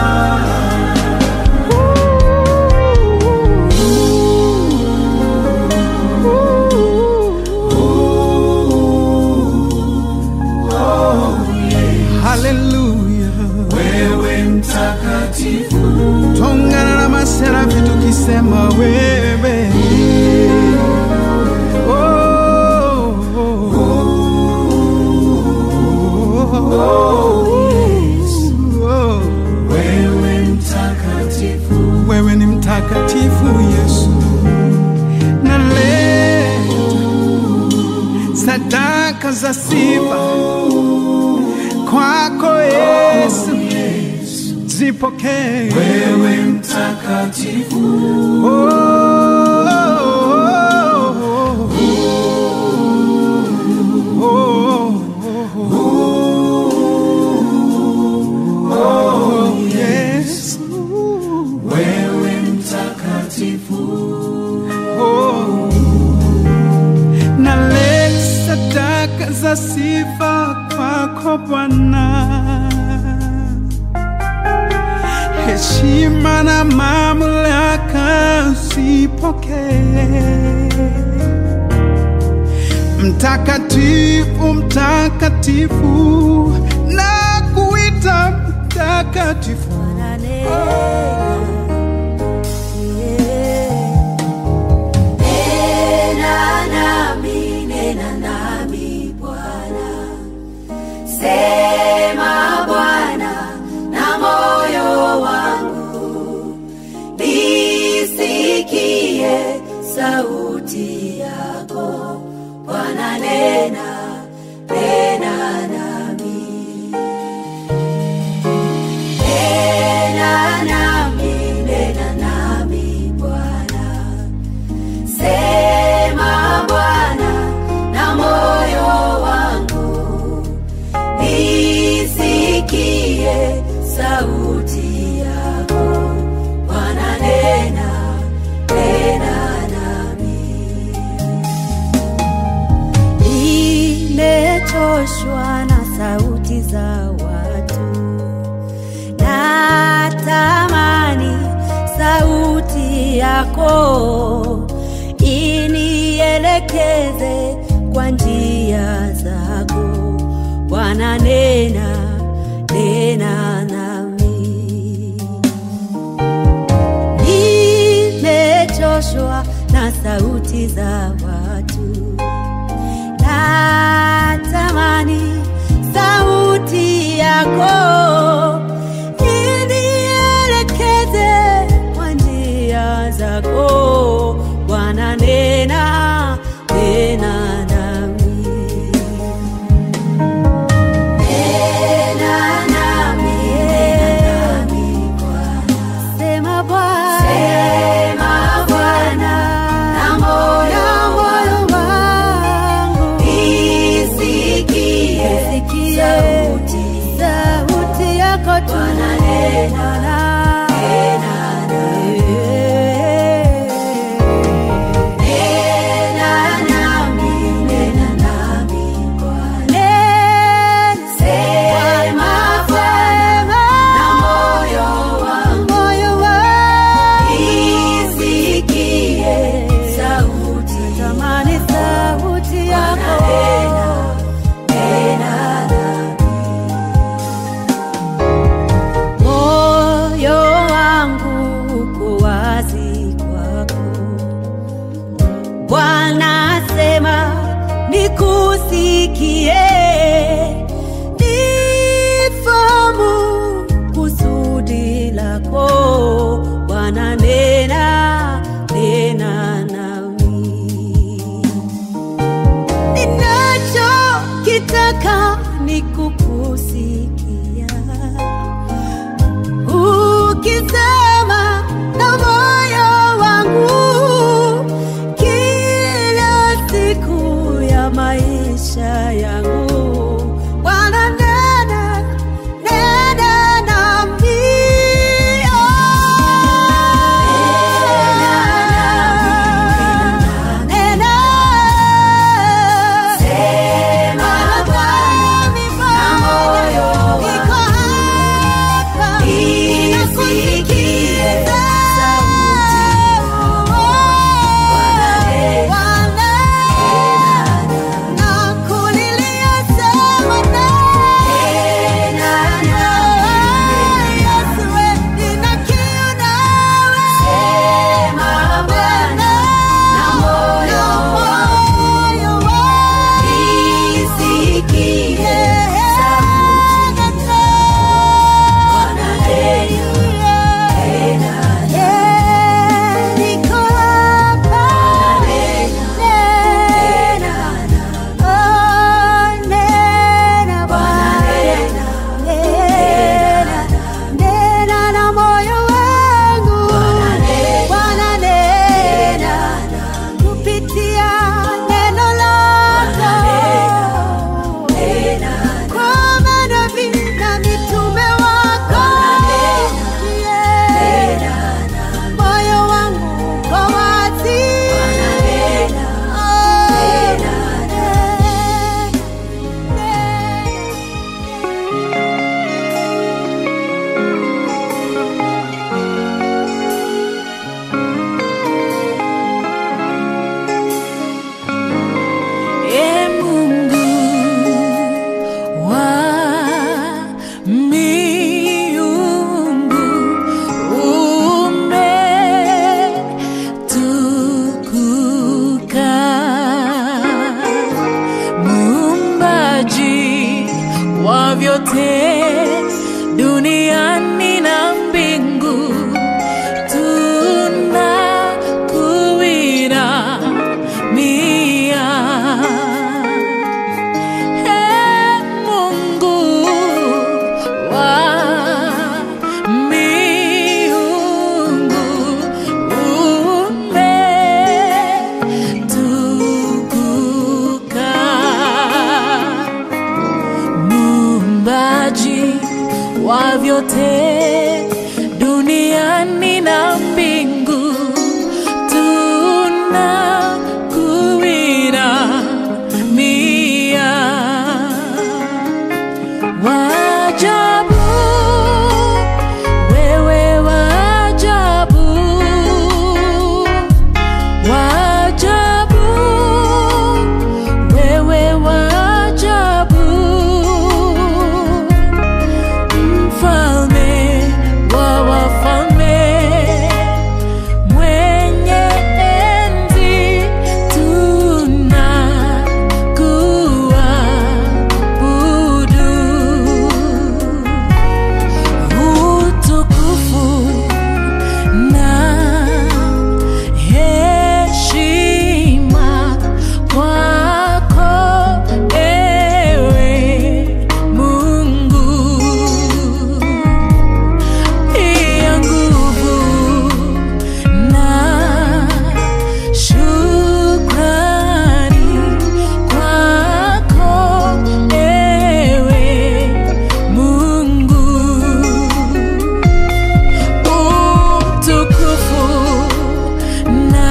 Haleluya, wewe mtakatifu, tongana na maserafi tukisema wewe Oh, oh, oh, oh. Wewe mtakatifu, wewe ni mtakatifu Yesu, naleta sadaka za sifa kwako Yesu, zipokee wewe mtakatifu. Oh, oh, oh, oh, Yesu, wewe mtakatifu. Oh, naleta sadaka za sifa kwako Bwana, heshima na mamlaka zipokee. Mtakatifu, mtakatifu, na kuita mtakatifu. Nena nami, nena nami Bwana. Sema Bwana na moyo wangu. Nisikie sauti yako. Bwana nena, nena nami. Nena nami, nena nami Bwana. Sema sauti yako Bwana nena nena nami nimechoshwa na sauti za watu natamani sauti yako inielekeze kwa njia zako bwana nena nena nami nimechoshwa na sauti za watu natamani sauti yako inielekeze kwa njia zako bwana nena nena nami nena nami nena nami Bwana sema bwana sema Bwana na moyo wangu wangu isikie Isikie sauti sauti yako tu Bwana nena Bwana. nena nena nami nena nami Bwana sema Bwana na moyo wangu isikie sauti Tamani sauti Bwana yako nena nena moyo wangu uko wazi kwako bwana sema nikusikie nifahamu kusudi lako bwana nena nena nami ninachokitaka ni kukusikia ukisema na moyo wangu kila siku ya maisha yangu bwana nena nena nami nena Sema Bwana na moyo niko hapa isikie sauti Bwana nena nakulilia sema nena nami Yesu we nina kiu nawe Sema Bwana na moyo moyo wangu isikie sauti Bwana nena nena niko hapa nena Oh, nena Bwana nena nena na moyo wangu Bwana nena kupitia neno lako kwa manabii na mitume wako Yeah. moyo wangu uko wazi Oh, E Mungu wa miungu umetukuka, muumbaji wa vyote duniani na mbingu tunakuinamia. Ee Mungu wa miungu umetukuka, muumbaji wa vyote duniani na mbingu tunakuinamia wajabu wewe wajabu wajabu wewe wajabu mfalme wa wafalme mwenye enzi tunakuabudu utukufu na heshima kwako ewe Mungu pia nguvu na shukrani kwako ewe Mungu utukufu na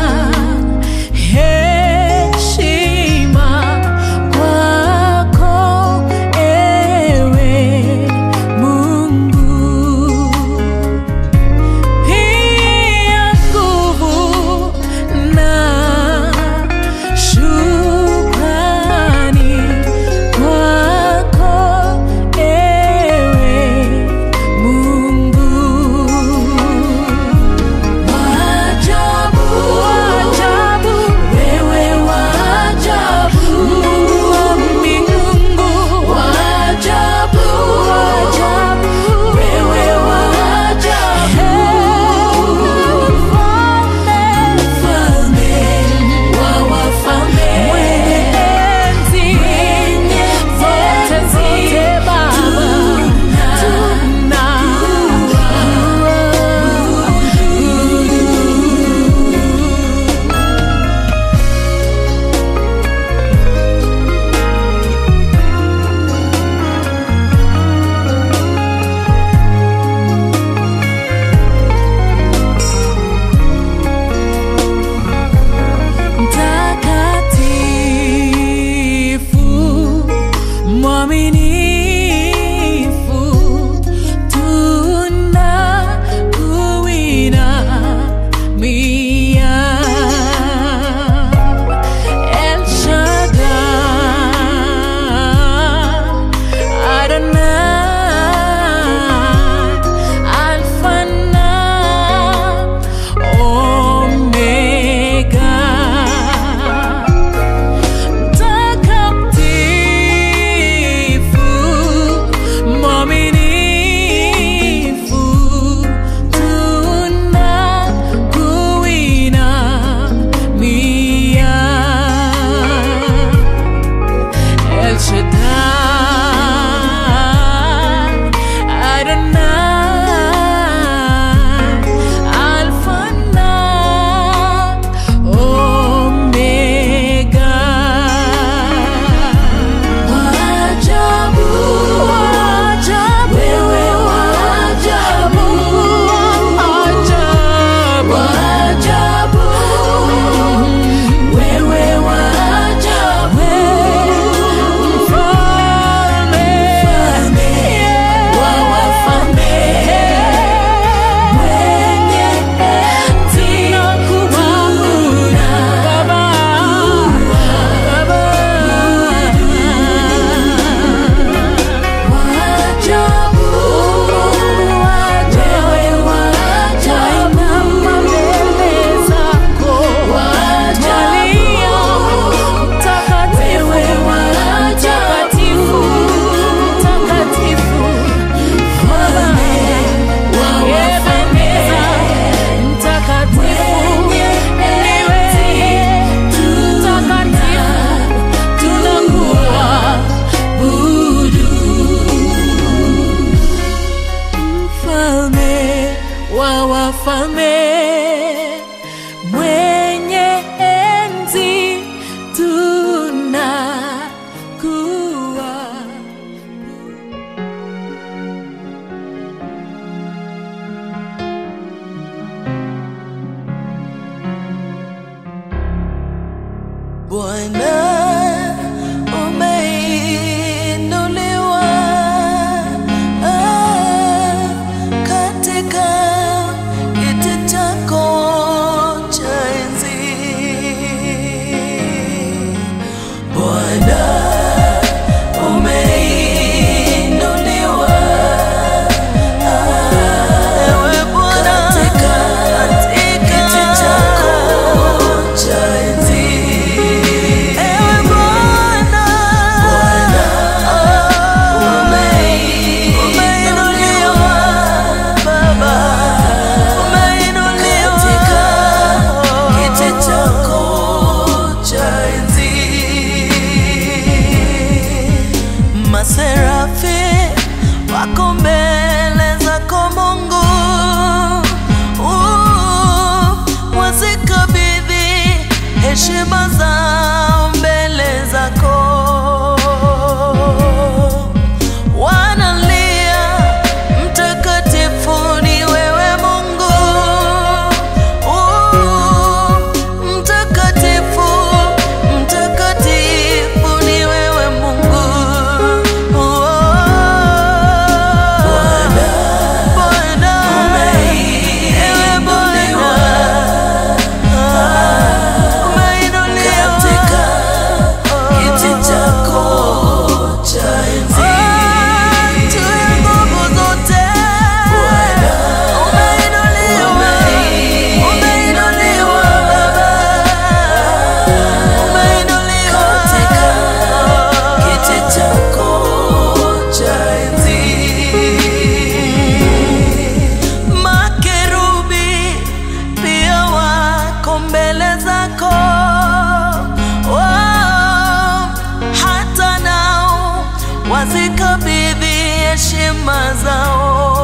heshima kwako ewe Mungu pia nguvu na shukrani kwako ewe Mungu Wajabu, wajabu, wewe wajabu, Mungu wa mbingu, wajabu, wajabu, wewe wajabu, mfalme wa wafalme, mwenye enzi, zote zote Baba, mtakatifu mwaminifu tunakuinamia El Shaddai Adonai Alpha na Omega mtakatifu mwaminifu tunakuinamia El Shaddai Adonai Alpha na Omega Wajabu, wajabu, wewe wajabu, wajabu, wajabu, wewe wajabu, mfalme wa wafalme, mwenye enzi Baba, Baba Wajabu, wewe wajabu, mbele zako wajalia, mtakatifu, mtakatifu, mtakatifu, mfalme wa wafalme, mtakatifu, ndiwe mtakatifu, tunakuabudu mfalme wa wafalme mwenye enzi tunakuwa maserafi wako mbele zako Mungu, Uh, wazikabidhi heshima zao mbele zako, wanalia mtakatifu ni wewe Mungu, Uh, mtakatifu mtakatifu ni wewe Mungu, Bwana, ewe Bwana, umeinuliwa kiti chako cha enzi juu ya nguvu zote, umeinuliwa, umeinuliwa Baba, umeinuliwa kiti chako cha enzi makerubi pia wako mbele zako oh, hata nao wazikabidhi heshima zao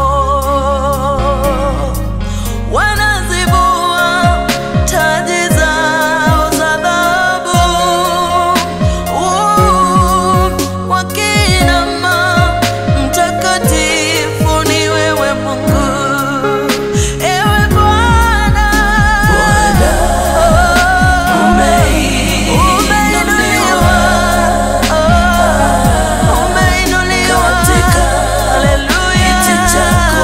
wanazibua taji zao za dhahabu uh, wakinama mtakatifu ni wewe Mungu ewe Bwana umeinuliwa umeinuliwa haleluya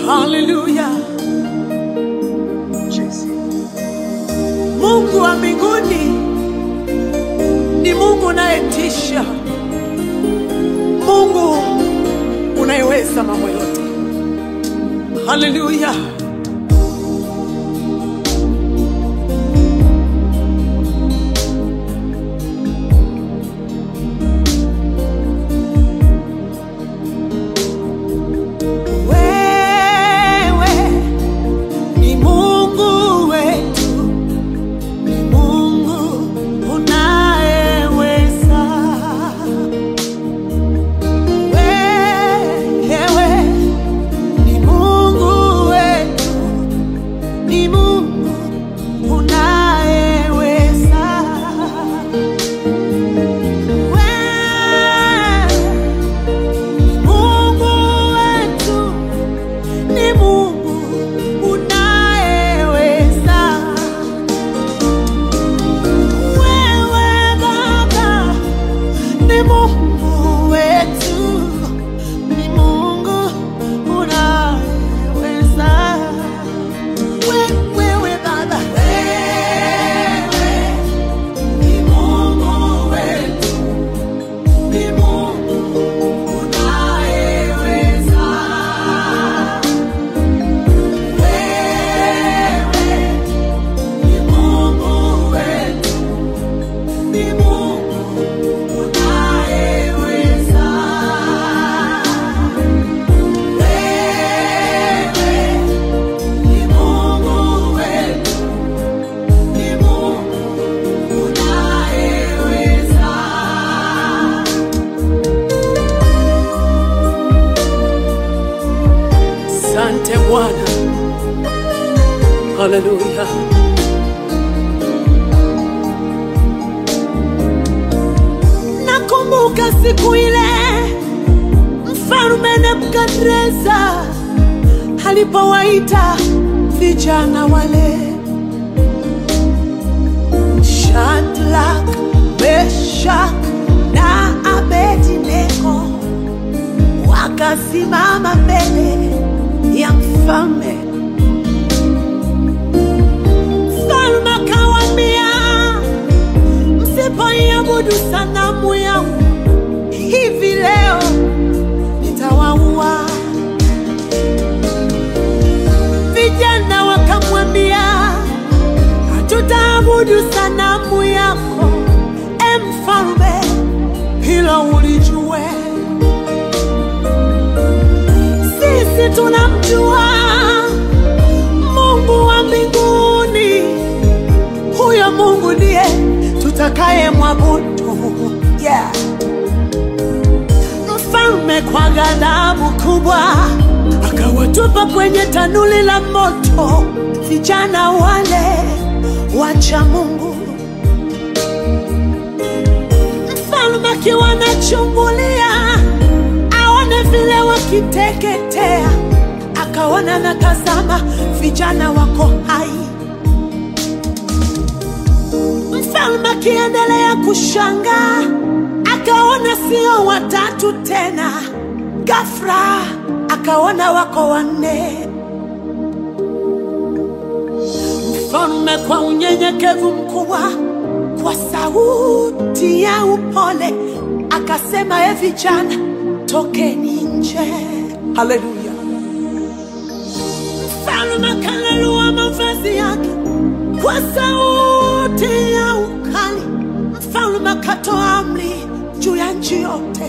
Haleluya. Mungu wa mbinguni ni Mungu unayetisha, Mungu unayeweza mambo yote. Haleluya. Wewe ni Mungu wetu, ni Mungu unayeweza. Wewe ni Mungu wetu, ni Mungu unayeweza. Wewe ni Mungu wetu ni Mungu unayeweza. Wewe Baba ni Mungu wetu, ni Mungu unayeweza. We- Wewe Baba, wewe ni Mungu wetu, ni Mungu unayeweza. Asante Bwana. Haleluya. Nakumbuka siku ile mfalme Nebukadreza alipowaita vijana wale Shadrach, Meshach na Abednego wakasimama mbele ya mfalme. Mfalme akawaambia, msipoiabudu sanamu yangu hivi leo nitawaua. Vijana wakamwambia, hatutaabudu sanamu yako, e mfalme, hilo ulijue. Sisi tunamjua Mungu wa mbinguni, huyo Mungu ndiye tutakaye mwabudu. Yeah. Mfalme kwa ghadhabu kubwa akawatupa kwenye tanuli la moto vijana wale wacha Mungu. Mfalme akiwa anachungulia aone vile wakiteketea, akaona na tazama, vijana wako hai. Mfalme akiendelea kushangaa, akaona sio watatu tena, ghafla akaona wako wanne. Mfalme kwa unyenyekevu mkubwa, kwa sauti ya upole akasema, e vijana, tokeni nje. Haleluya! Mfalme akalalua mavazi yake kwa sauti ya ukali. Mfalme akatoa amri juu ya nchi yote,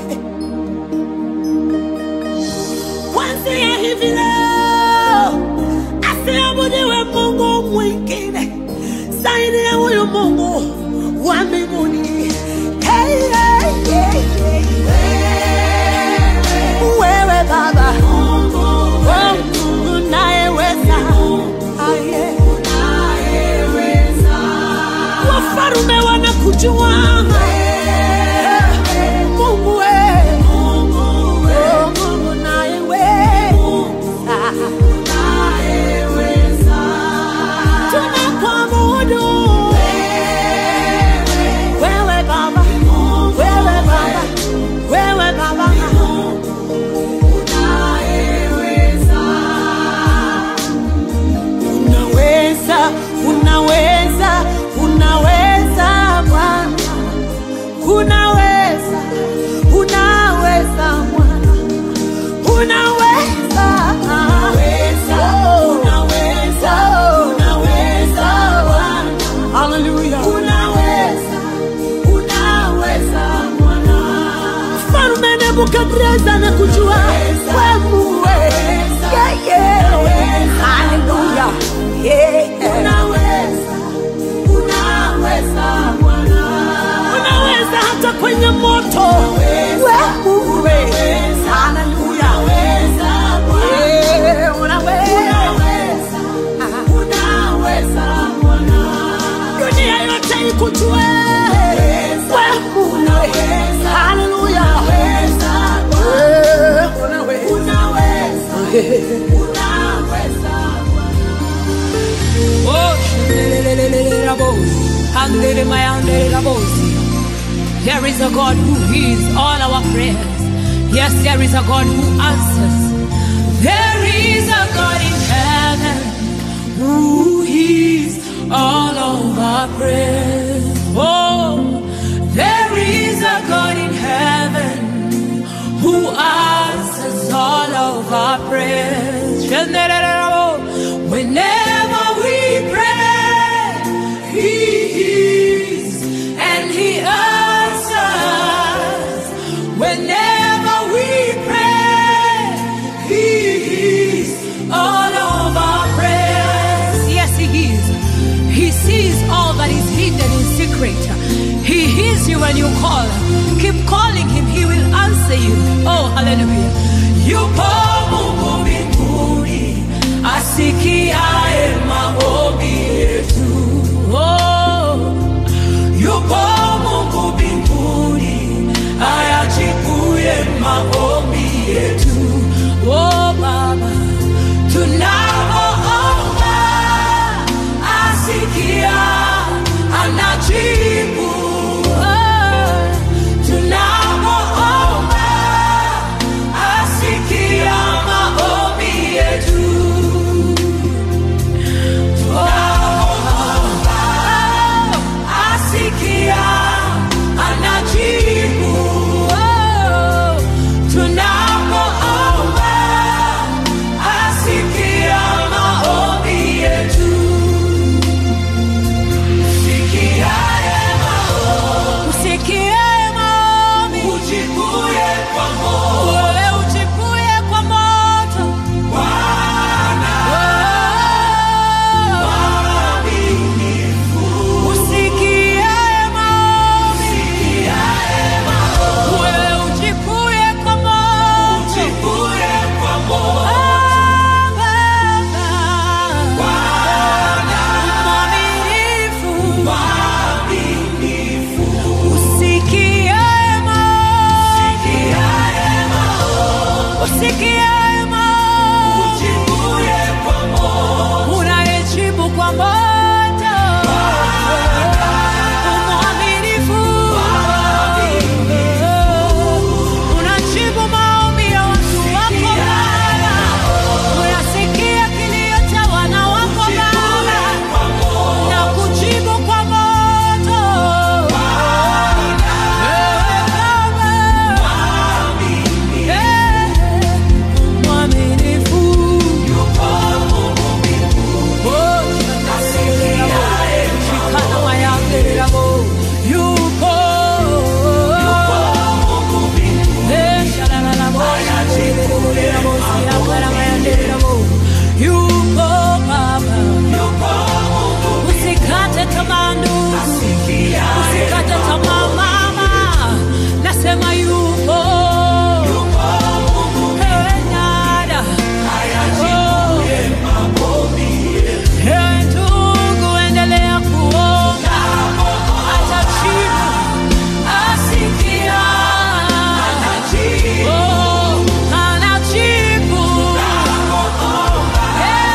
kwanzia hivi leo asiabudiwe Mungu mwingine zaidi ya huyu Mungu wa mbinguni. Hey, hey, hey, hey. Wewe Baba, wewe Mungu unayeweza. Ah, yeah. Wafalme wanakujua Mungu we. Oh, Mungu unayeweza. Tunakuabudu nebukadreza na kujua wemuwe yeye haleluya unaweza hata kwenye moto wemuwe haleluya Eh, unaweza dunia yote ikujue wemuwe haleluya Eh, Oh, shelelelelelelelabo, handelemayandelelabosi. There is a God who hears all our prayers. Yes, there is a God who answers. There is a God in heaven who hears all of our prayers. Oh, there is a God in heaven who answers all of our prayers. Whenever we pray, He hears and He answers. Whenever we pray, He hears all of our prayers. Yes, He hears. He sees all that is hidden in secret. He hears you when you call. Keep calling Him, He will answer you. Oh, hallelujah. Yupo Mungu mbinguni asikiaye maombi yetu. Oh, yupo Mungu mbinguni ayajibuye maombi yetu. Oh, Baba, tunapoomba asikia, anajibu. Oh, tunapoomba asikia maombi yetu. asikia anajibu Oh, tunapoomba asikia maombi yetu sikiaye maombi usikiaye maombi ujibuye kwa moto wewe ujibuye kwa moto Bwana usikiaye maombi wewe ujibuye kwa moto Mwaminifu. Usikiaye maombi. Usikiaye maombi. Unayejibu kwa moto. Mwaminifu. Unajibu maombi ya watu wako Baba. Unasikia kilio cha wana wako Baba na kujibu kwa moto. Wewe Baba, eh, mwaminifu. Oh, shikana mayandelelabo. Yupo. Eh, shalalalabo, shandelelelelabo, siyakala mayandelelabo. Yupo Baba. Usikate tamaa ndugu, usikate tamaa mama, nasema yupo. Ewe dada, oh. Ewe ndugu, endelea kuomba, atajibu, asikia. Oh, anajibu. Eh,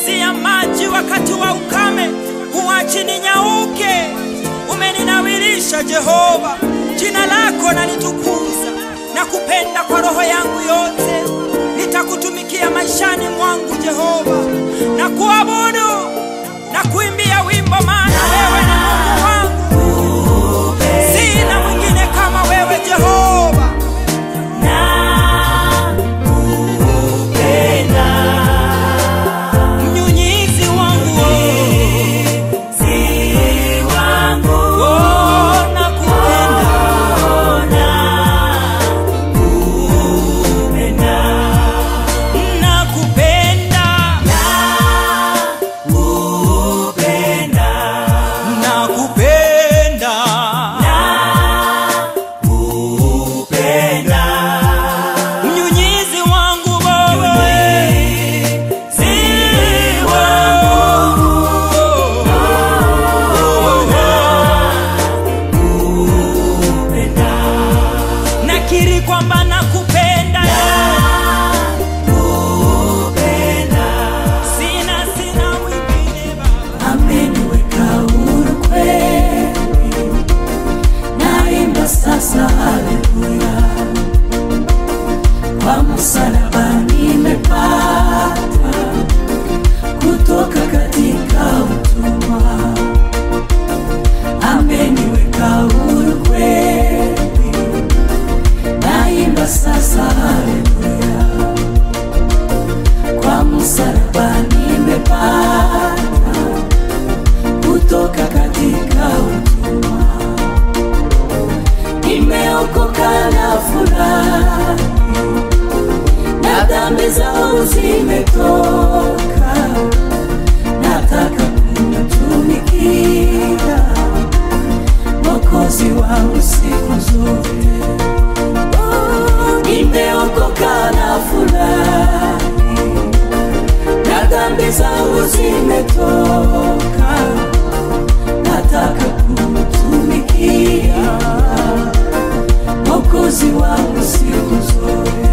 umeninyunyizia maji wakati wa ukame, huachi ninyauke. Umeninawirisha Jehova, jina lako nalitukuza na kupenda kwa roho yangu yote. Nitakutumikia maishani mwangu Jehova, na kuabudu na kuimbia wimbo, maana wewe ni Mungu wangu, sina mwingine kama wewe Jehova. Mnyunyizi wangu, oh, nakupenda. Nakupenda. Nakupenda. Mnyunyizi wangu wewe. Si wangu. Nakiri kwamba nakupenda. Sina sina mwingine Baba. ameniweka huru kweli, naimba sasa haleluya, kwa msalaba nimepata kutoka katika utumwa, ameniweka huru kweli, naimba sasa haleluya, kwa msalaba nimepata kutoka katika utumwa, nimeokoka na furahi, na dhambi zangu zimetoka, nataka kumtumikia Mwokozi wangu siku zote. Oh, Nimeokoka na furahi, na dhambi zangu zimetoka, nataka kumtumikia Mwokozi wangu siku zote.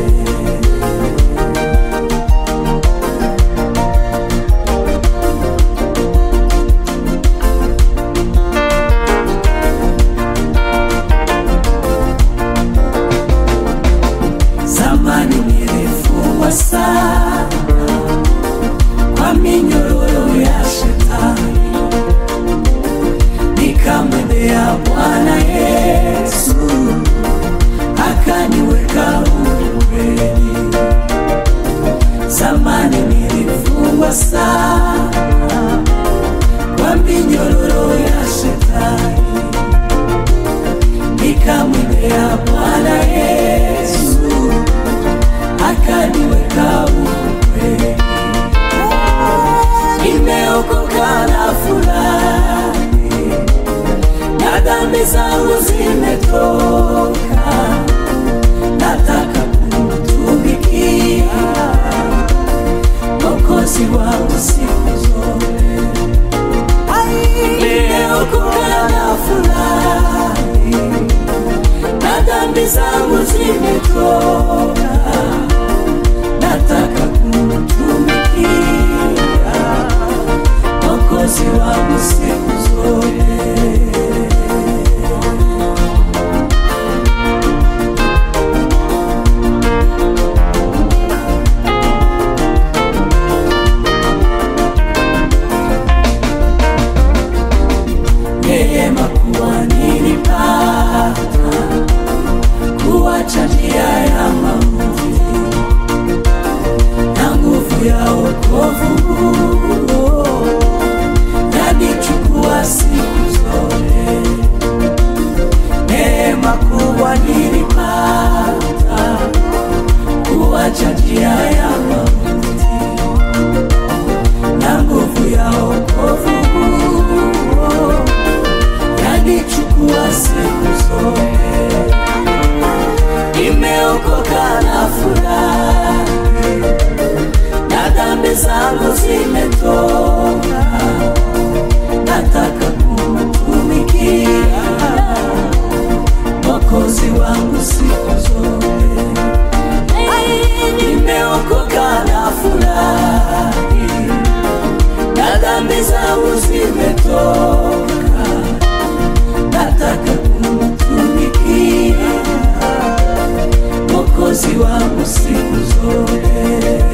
Zamani nilifungwa sana kwa minyororo ya shetani, nikamwendea Bwana Yesu akaniweka huru kweli. Zamani nilifungwa sana kwa minyororo ya shetani, nikamwendea Bwana Yesu akaniweka huru kweli. Nimeokoka na furahi, na dhambi zangu zimetoka, nataka kumtumikia Mwokozi wangu siku zote. Nimeokoka na furahi, na dhambi zangu zimetoka, nataka kumtumikia Mwokozi wangu siku zote. neema kuwa nilipata kuwacha njia ya mauti na nguvu ya wokovu huo yanichukua siku zote. Neema kuwa nilipata kuwacha njia ya mauti na nguvu ya wokovu huo yanichukua siku zote. Nimeokoka na furahi, na dhambi zangu zimetoka, nataka kumtumikia Mwokozi wangu siku zote. Nimeokoka na furahi, zangu zimetoka, nataka kumtumikia Mwokozi wangu siku zote.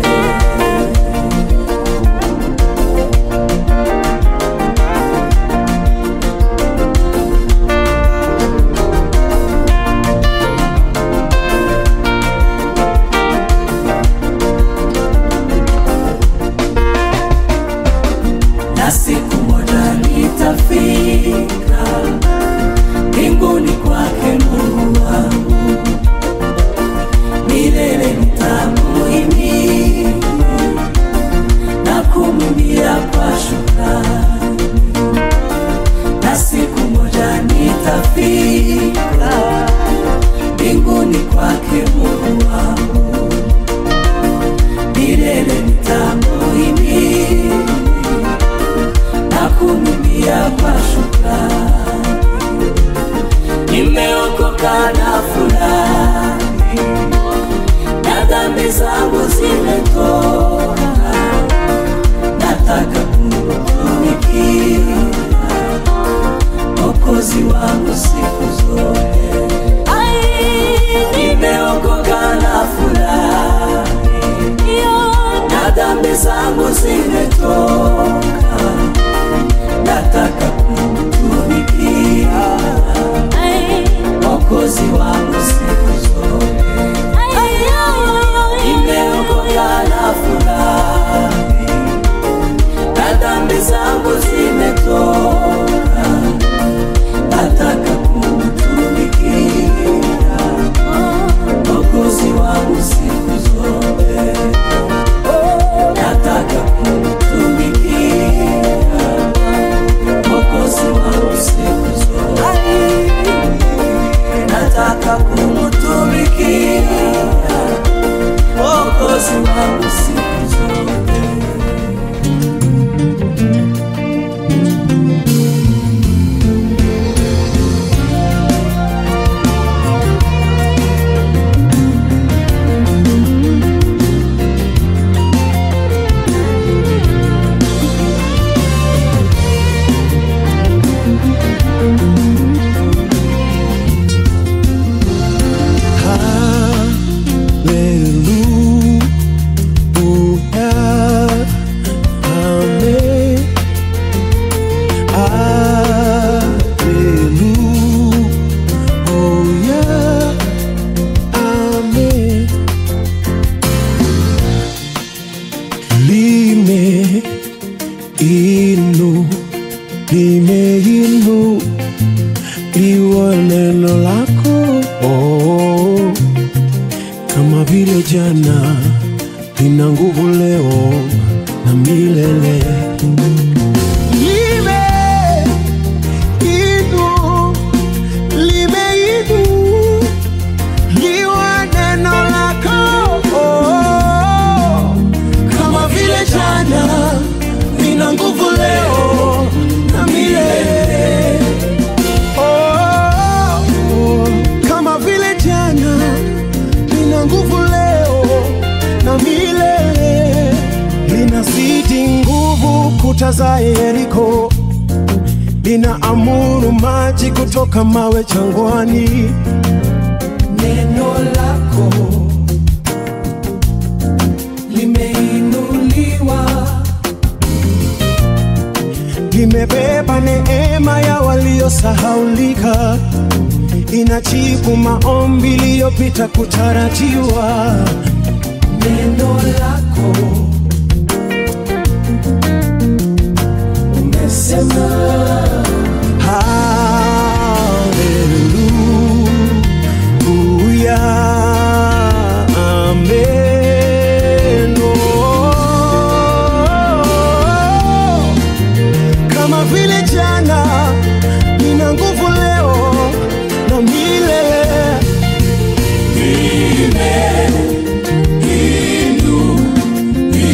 na siku moja nitafika mbinguni kwake Mungu wangu, milele nitamuhimidi na kumwimbia kwa shukrani, na siku moja nitafika mbinguni kwake Mungu wangu, milele nitamuhimidi na kumwimbia kwa shukrani. Nimeokoka na fulani na dhambi zangu zimetoka, nataka kumtumikia Mwokozi wangu siku zote. Nimeokoka na fulani na dhambi zangu zimetoka, nataka kumtumikia Mwokozi wangu siku zote. Nimeokoka na fulani na dhambi zangu zimetoka, nataka kumtumikia Mwokozi wangu siku zote. Nataka kumtumikia Mwokozi wangu siku zote. Nataka kumtumikia Mwokozi wangu siku zote. Hallelujah. Amen. Hallelujah. Amen. Lime inu limeinu liwa neno lako oh, kama vile jana lina nguvu leo na milele lime inu limeinu liwa neno lako oh, kama vile jana lina nguvu leo na milele oh, oh, kama vile jana lina nguvu leo na milele linazidi nguvu kuta za Yeriko linaamuru maji kutoka mawe jangwani neno lako limeinuliwa limebeba neema ya waliosahaulika inajibu maombi iliyopita kutarajiwa neno lako umesema haleluya amen oh. kama vile jana nina nguvu leo na milele Ime, inu,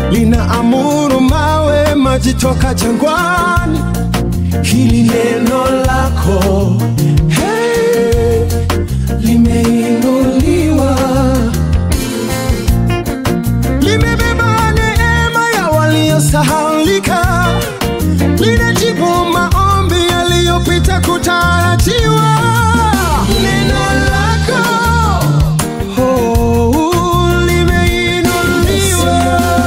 linaamuru mawe maji toka jangwani. Hili neno lako hey, limeinuliwa, limebeba neema ya waliosahaulika, linajibu maombi yaliyopita kutarajiwa. Neno lako oh, limeinuliwa,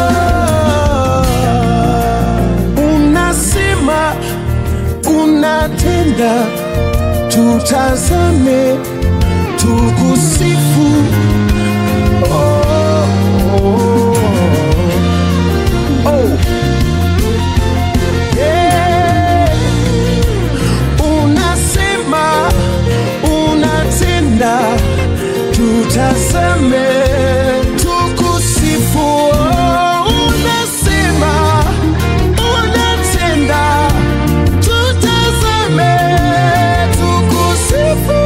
unasema unatenda, tutazame, tukusifu. Oh, oh, oh. Yeah. Unasema, unatenda, tutazame, tukusifu. Oh, unasema, unatenda, tutazame, tukusifu.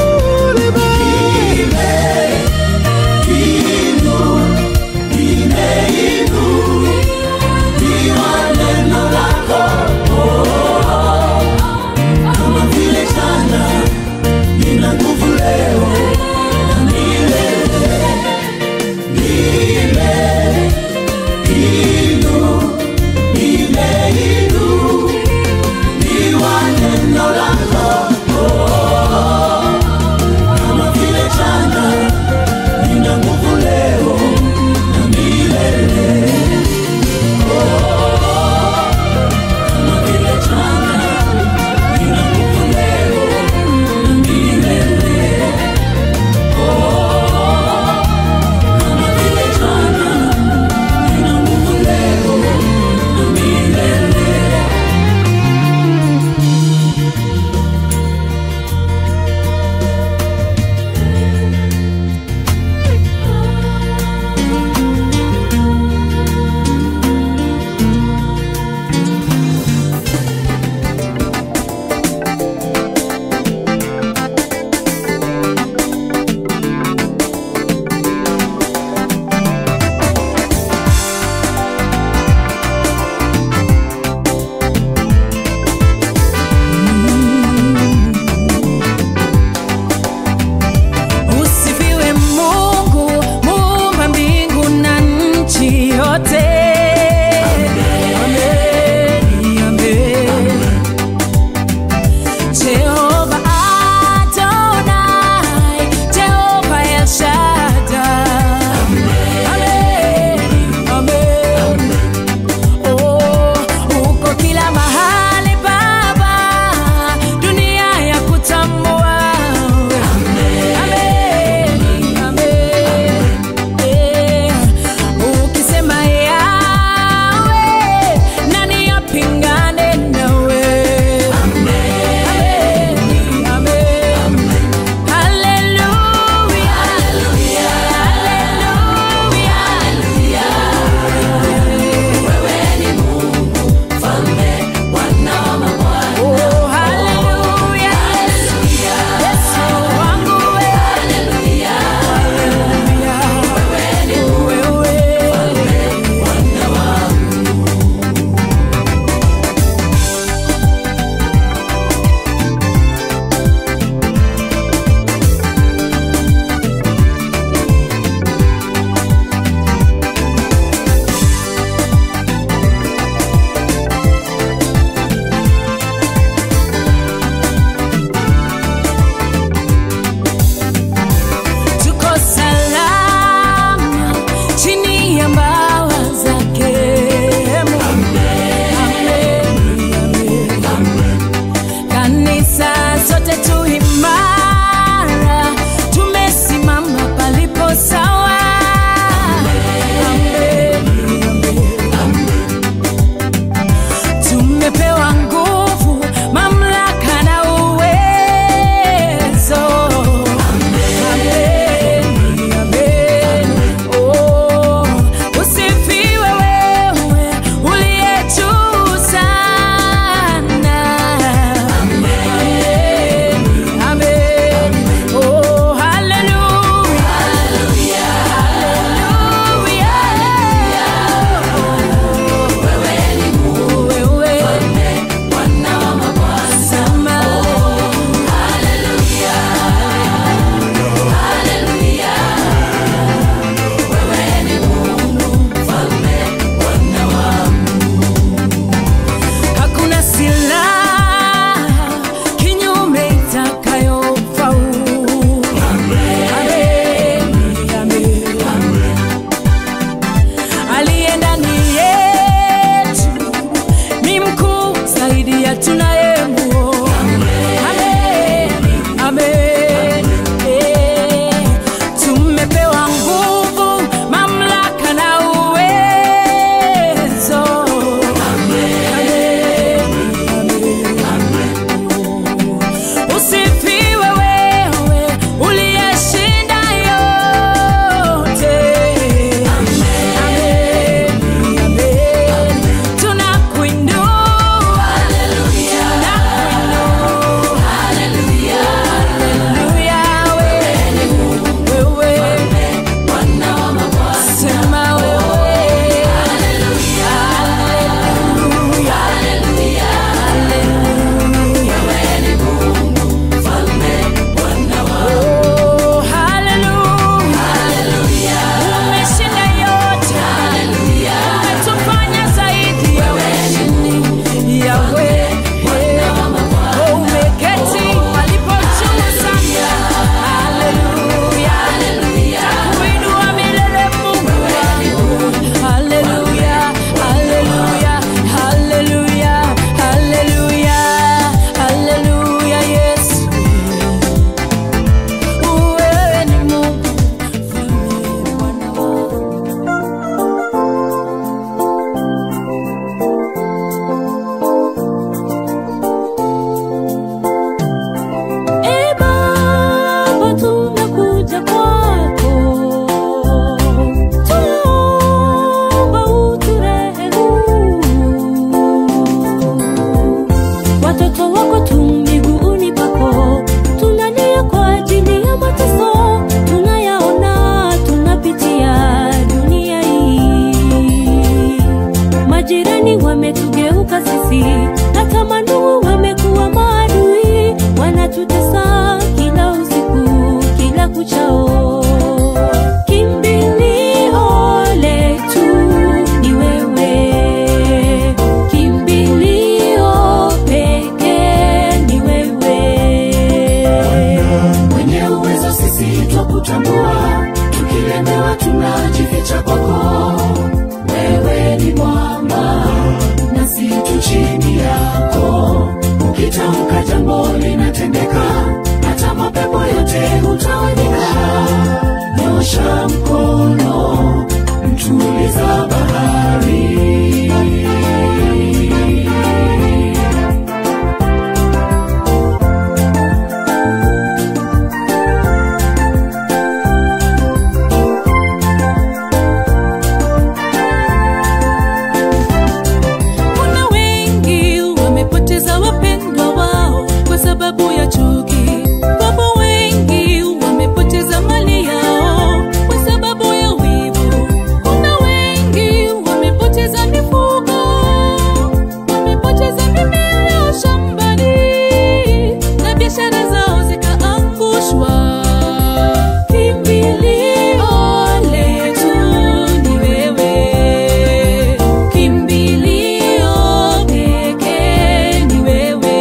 tukilemewa tunajificha kwako wewe ni mwamba nasi tu chini yako ukitamka jambo linatendeka hata mapepo yote hutawanyika nyosha mkono mtuliza bahari Kuna wengi wamepoteza wapendwa wao kwa sababu ya chuki. Wapo wengi wamepoteza mali yao kwa sababu ya wivu. Kuna wengi wamepoteza mifugo, wamepoteza mimea yao shambani na biashara zao zikaangushwa. Kimbilio letu ni wewe, kimbilio pekee ni wewe.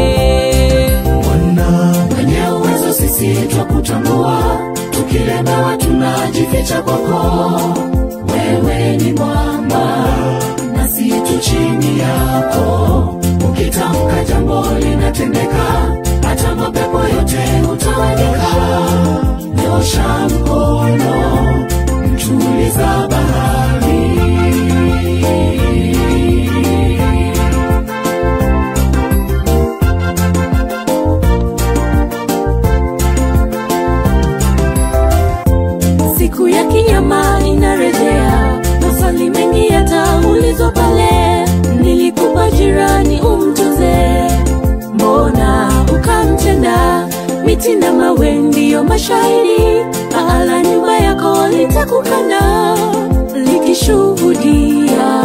mwenye uwezo sisi twakutambua tukilemewa tunajificha kwako wewe ni mwamba nasi tu chini yako ukitamka jambo linatendeka hata mapepo yote hutawanyika nyosha mkono mtuliza bahari siku ya kinyama inarejea maswali mengi yataulizwa pale nilikupa jirani umtunze mbona ukamtenda miti na mawe ndiyo mashahidi paala nyumba yako litakukana likishuhudia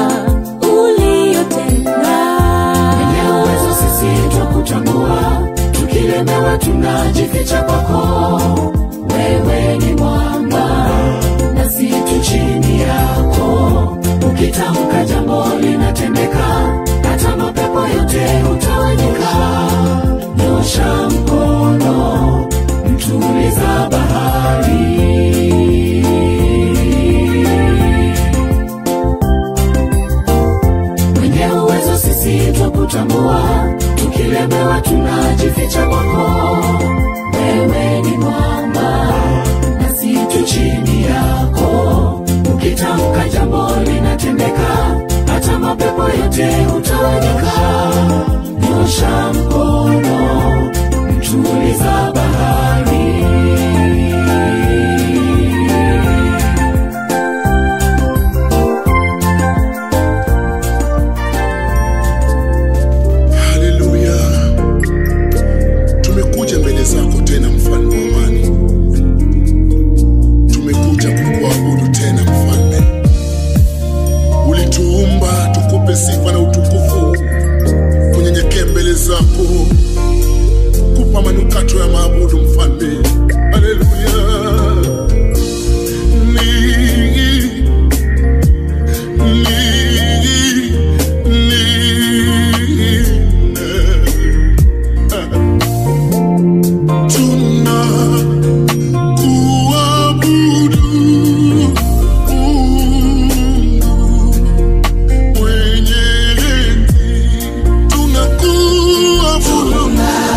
uliyotenda Mwenye uwezo sisi twakutambua, tukilemewa tunajificha kwako. Wewe ni mwamba, nasi tu chini yako. Ukitamka jambo linatendeka, hata mapepo yote hutawanyika. Nyosha mkono, mtuliza bahari. mwenye uwezo sisi twakutambua tukilemewa tunajificha kwako wewe ni mwamba nasi tu chini yako ukitamka jambo linatendeka hata mapepo yote hutawanyika nyosha mkono mtuliza bahari haleluya tumekuja mbele zako tena mfalme wa amani tumekuja kukuabudu tena mfalme ulituumba tukupe sifa na utukufu kunyenyekea mbele zako kupa manukato ya maabudu mfalme haleluya ni ni tuna kuabudu Mungu mwenye enzi, tuna kuabudu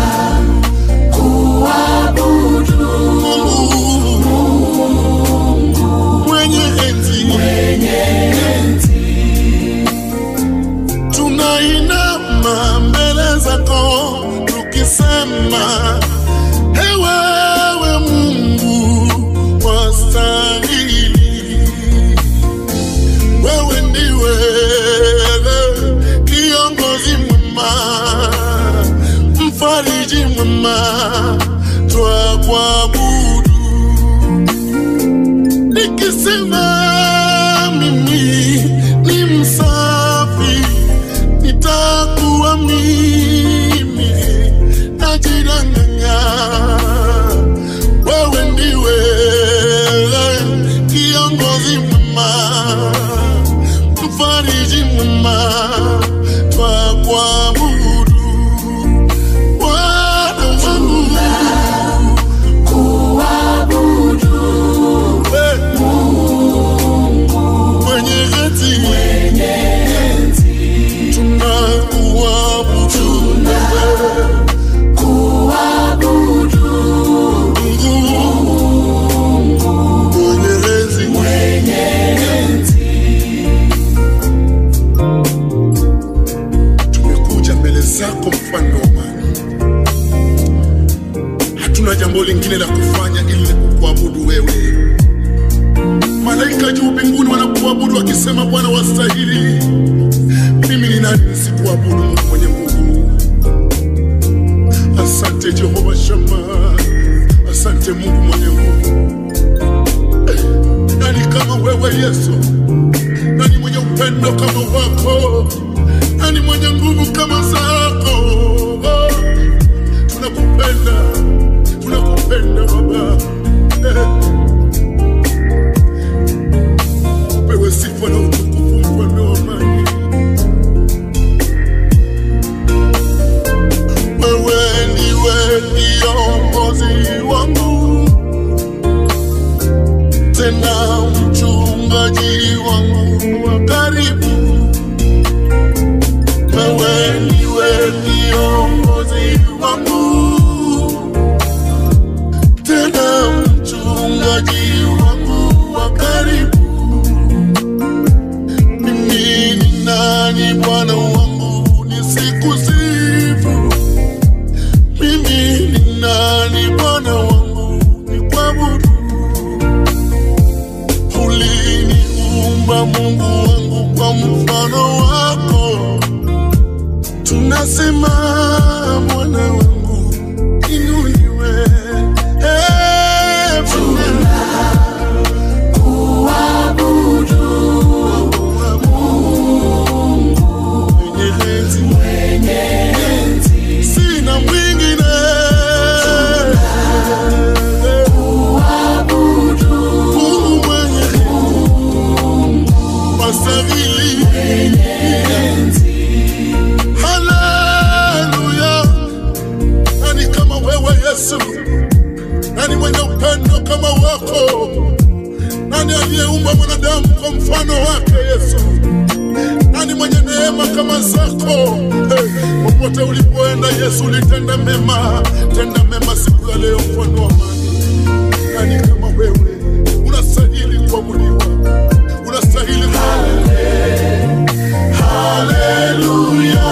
Mungu mwenye enzi, tunainama mbele zako tukisema ewewe Mungu wastahili, wewe ndiwe kiongozi mwema, mfariji mwema, twakuabudu nikisema mimi ni msafi, nitakuwa mimi najidanganya. Wewe ndiwe kiongozi mwema, mfariji mwema, twakuabudu Bwana wangu, kuabudu wewe wakisema Bwana wastahili, mimi ni nani nisikuabudu Mungu mwenye nguvu? Asante Jehova Shama, asante Mungu mwenye nguvu. Nani kama wewe Yesu? Nani mwenye upendo kama wako? Nani mwenye nguvu kama zako? Oh, tunakupenda, tunakupenda Baba. Eh. Upewe sifa na utukufu, mfalme wa amani. Wewe ndiwe kiongozi wangu, tena mchungaji wangu wa karibu. Wewe ndiwe kiongozi wangu, tena mchungaji wangu wa karibu. Mimi ni nani Bwana wangu nisikusifu? Mimi ni nani Bwana wangu nikuabudu? Uliniumba Mungu wangu kwa mfano wako, tunasema Bwana wangu inuliwe. Eh, Bwana. Mwenye enzi. Sina mwingine. Mungu mwenye wastahili. Haleluya. Nani kama wewe Yesu? Nani mwenye upendo kama wako? Nani aliyeumba mwanadamu kwa mfano wake Yesu? Nani mwenye neema kama zako? Hey, popote ulipoenda Yesu ulitenda mema, tenda mema siku ya leo, mfano wa amani. Nani kama wewe? Unastahili kuabudiwa, unastahili Haleluya,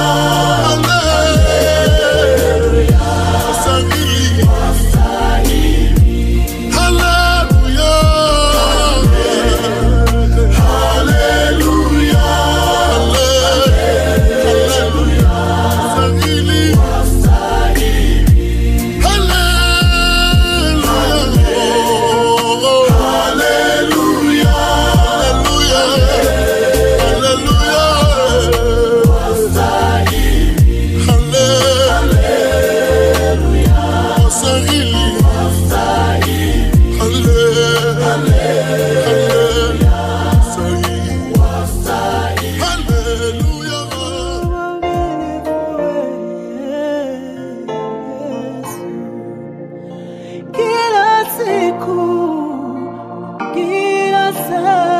haleluya, unastahili. Haleluya, haleluya, haleluya, unastahili. Haleluya, haleluya, kila siku, kila saa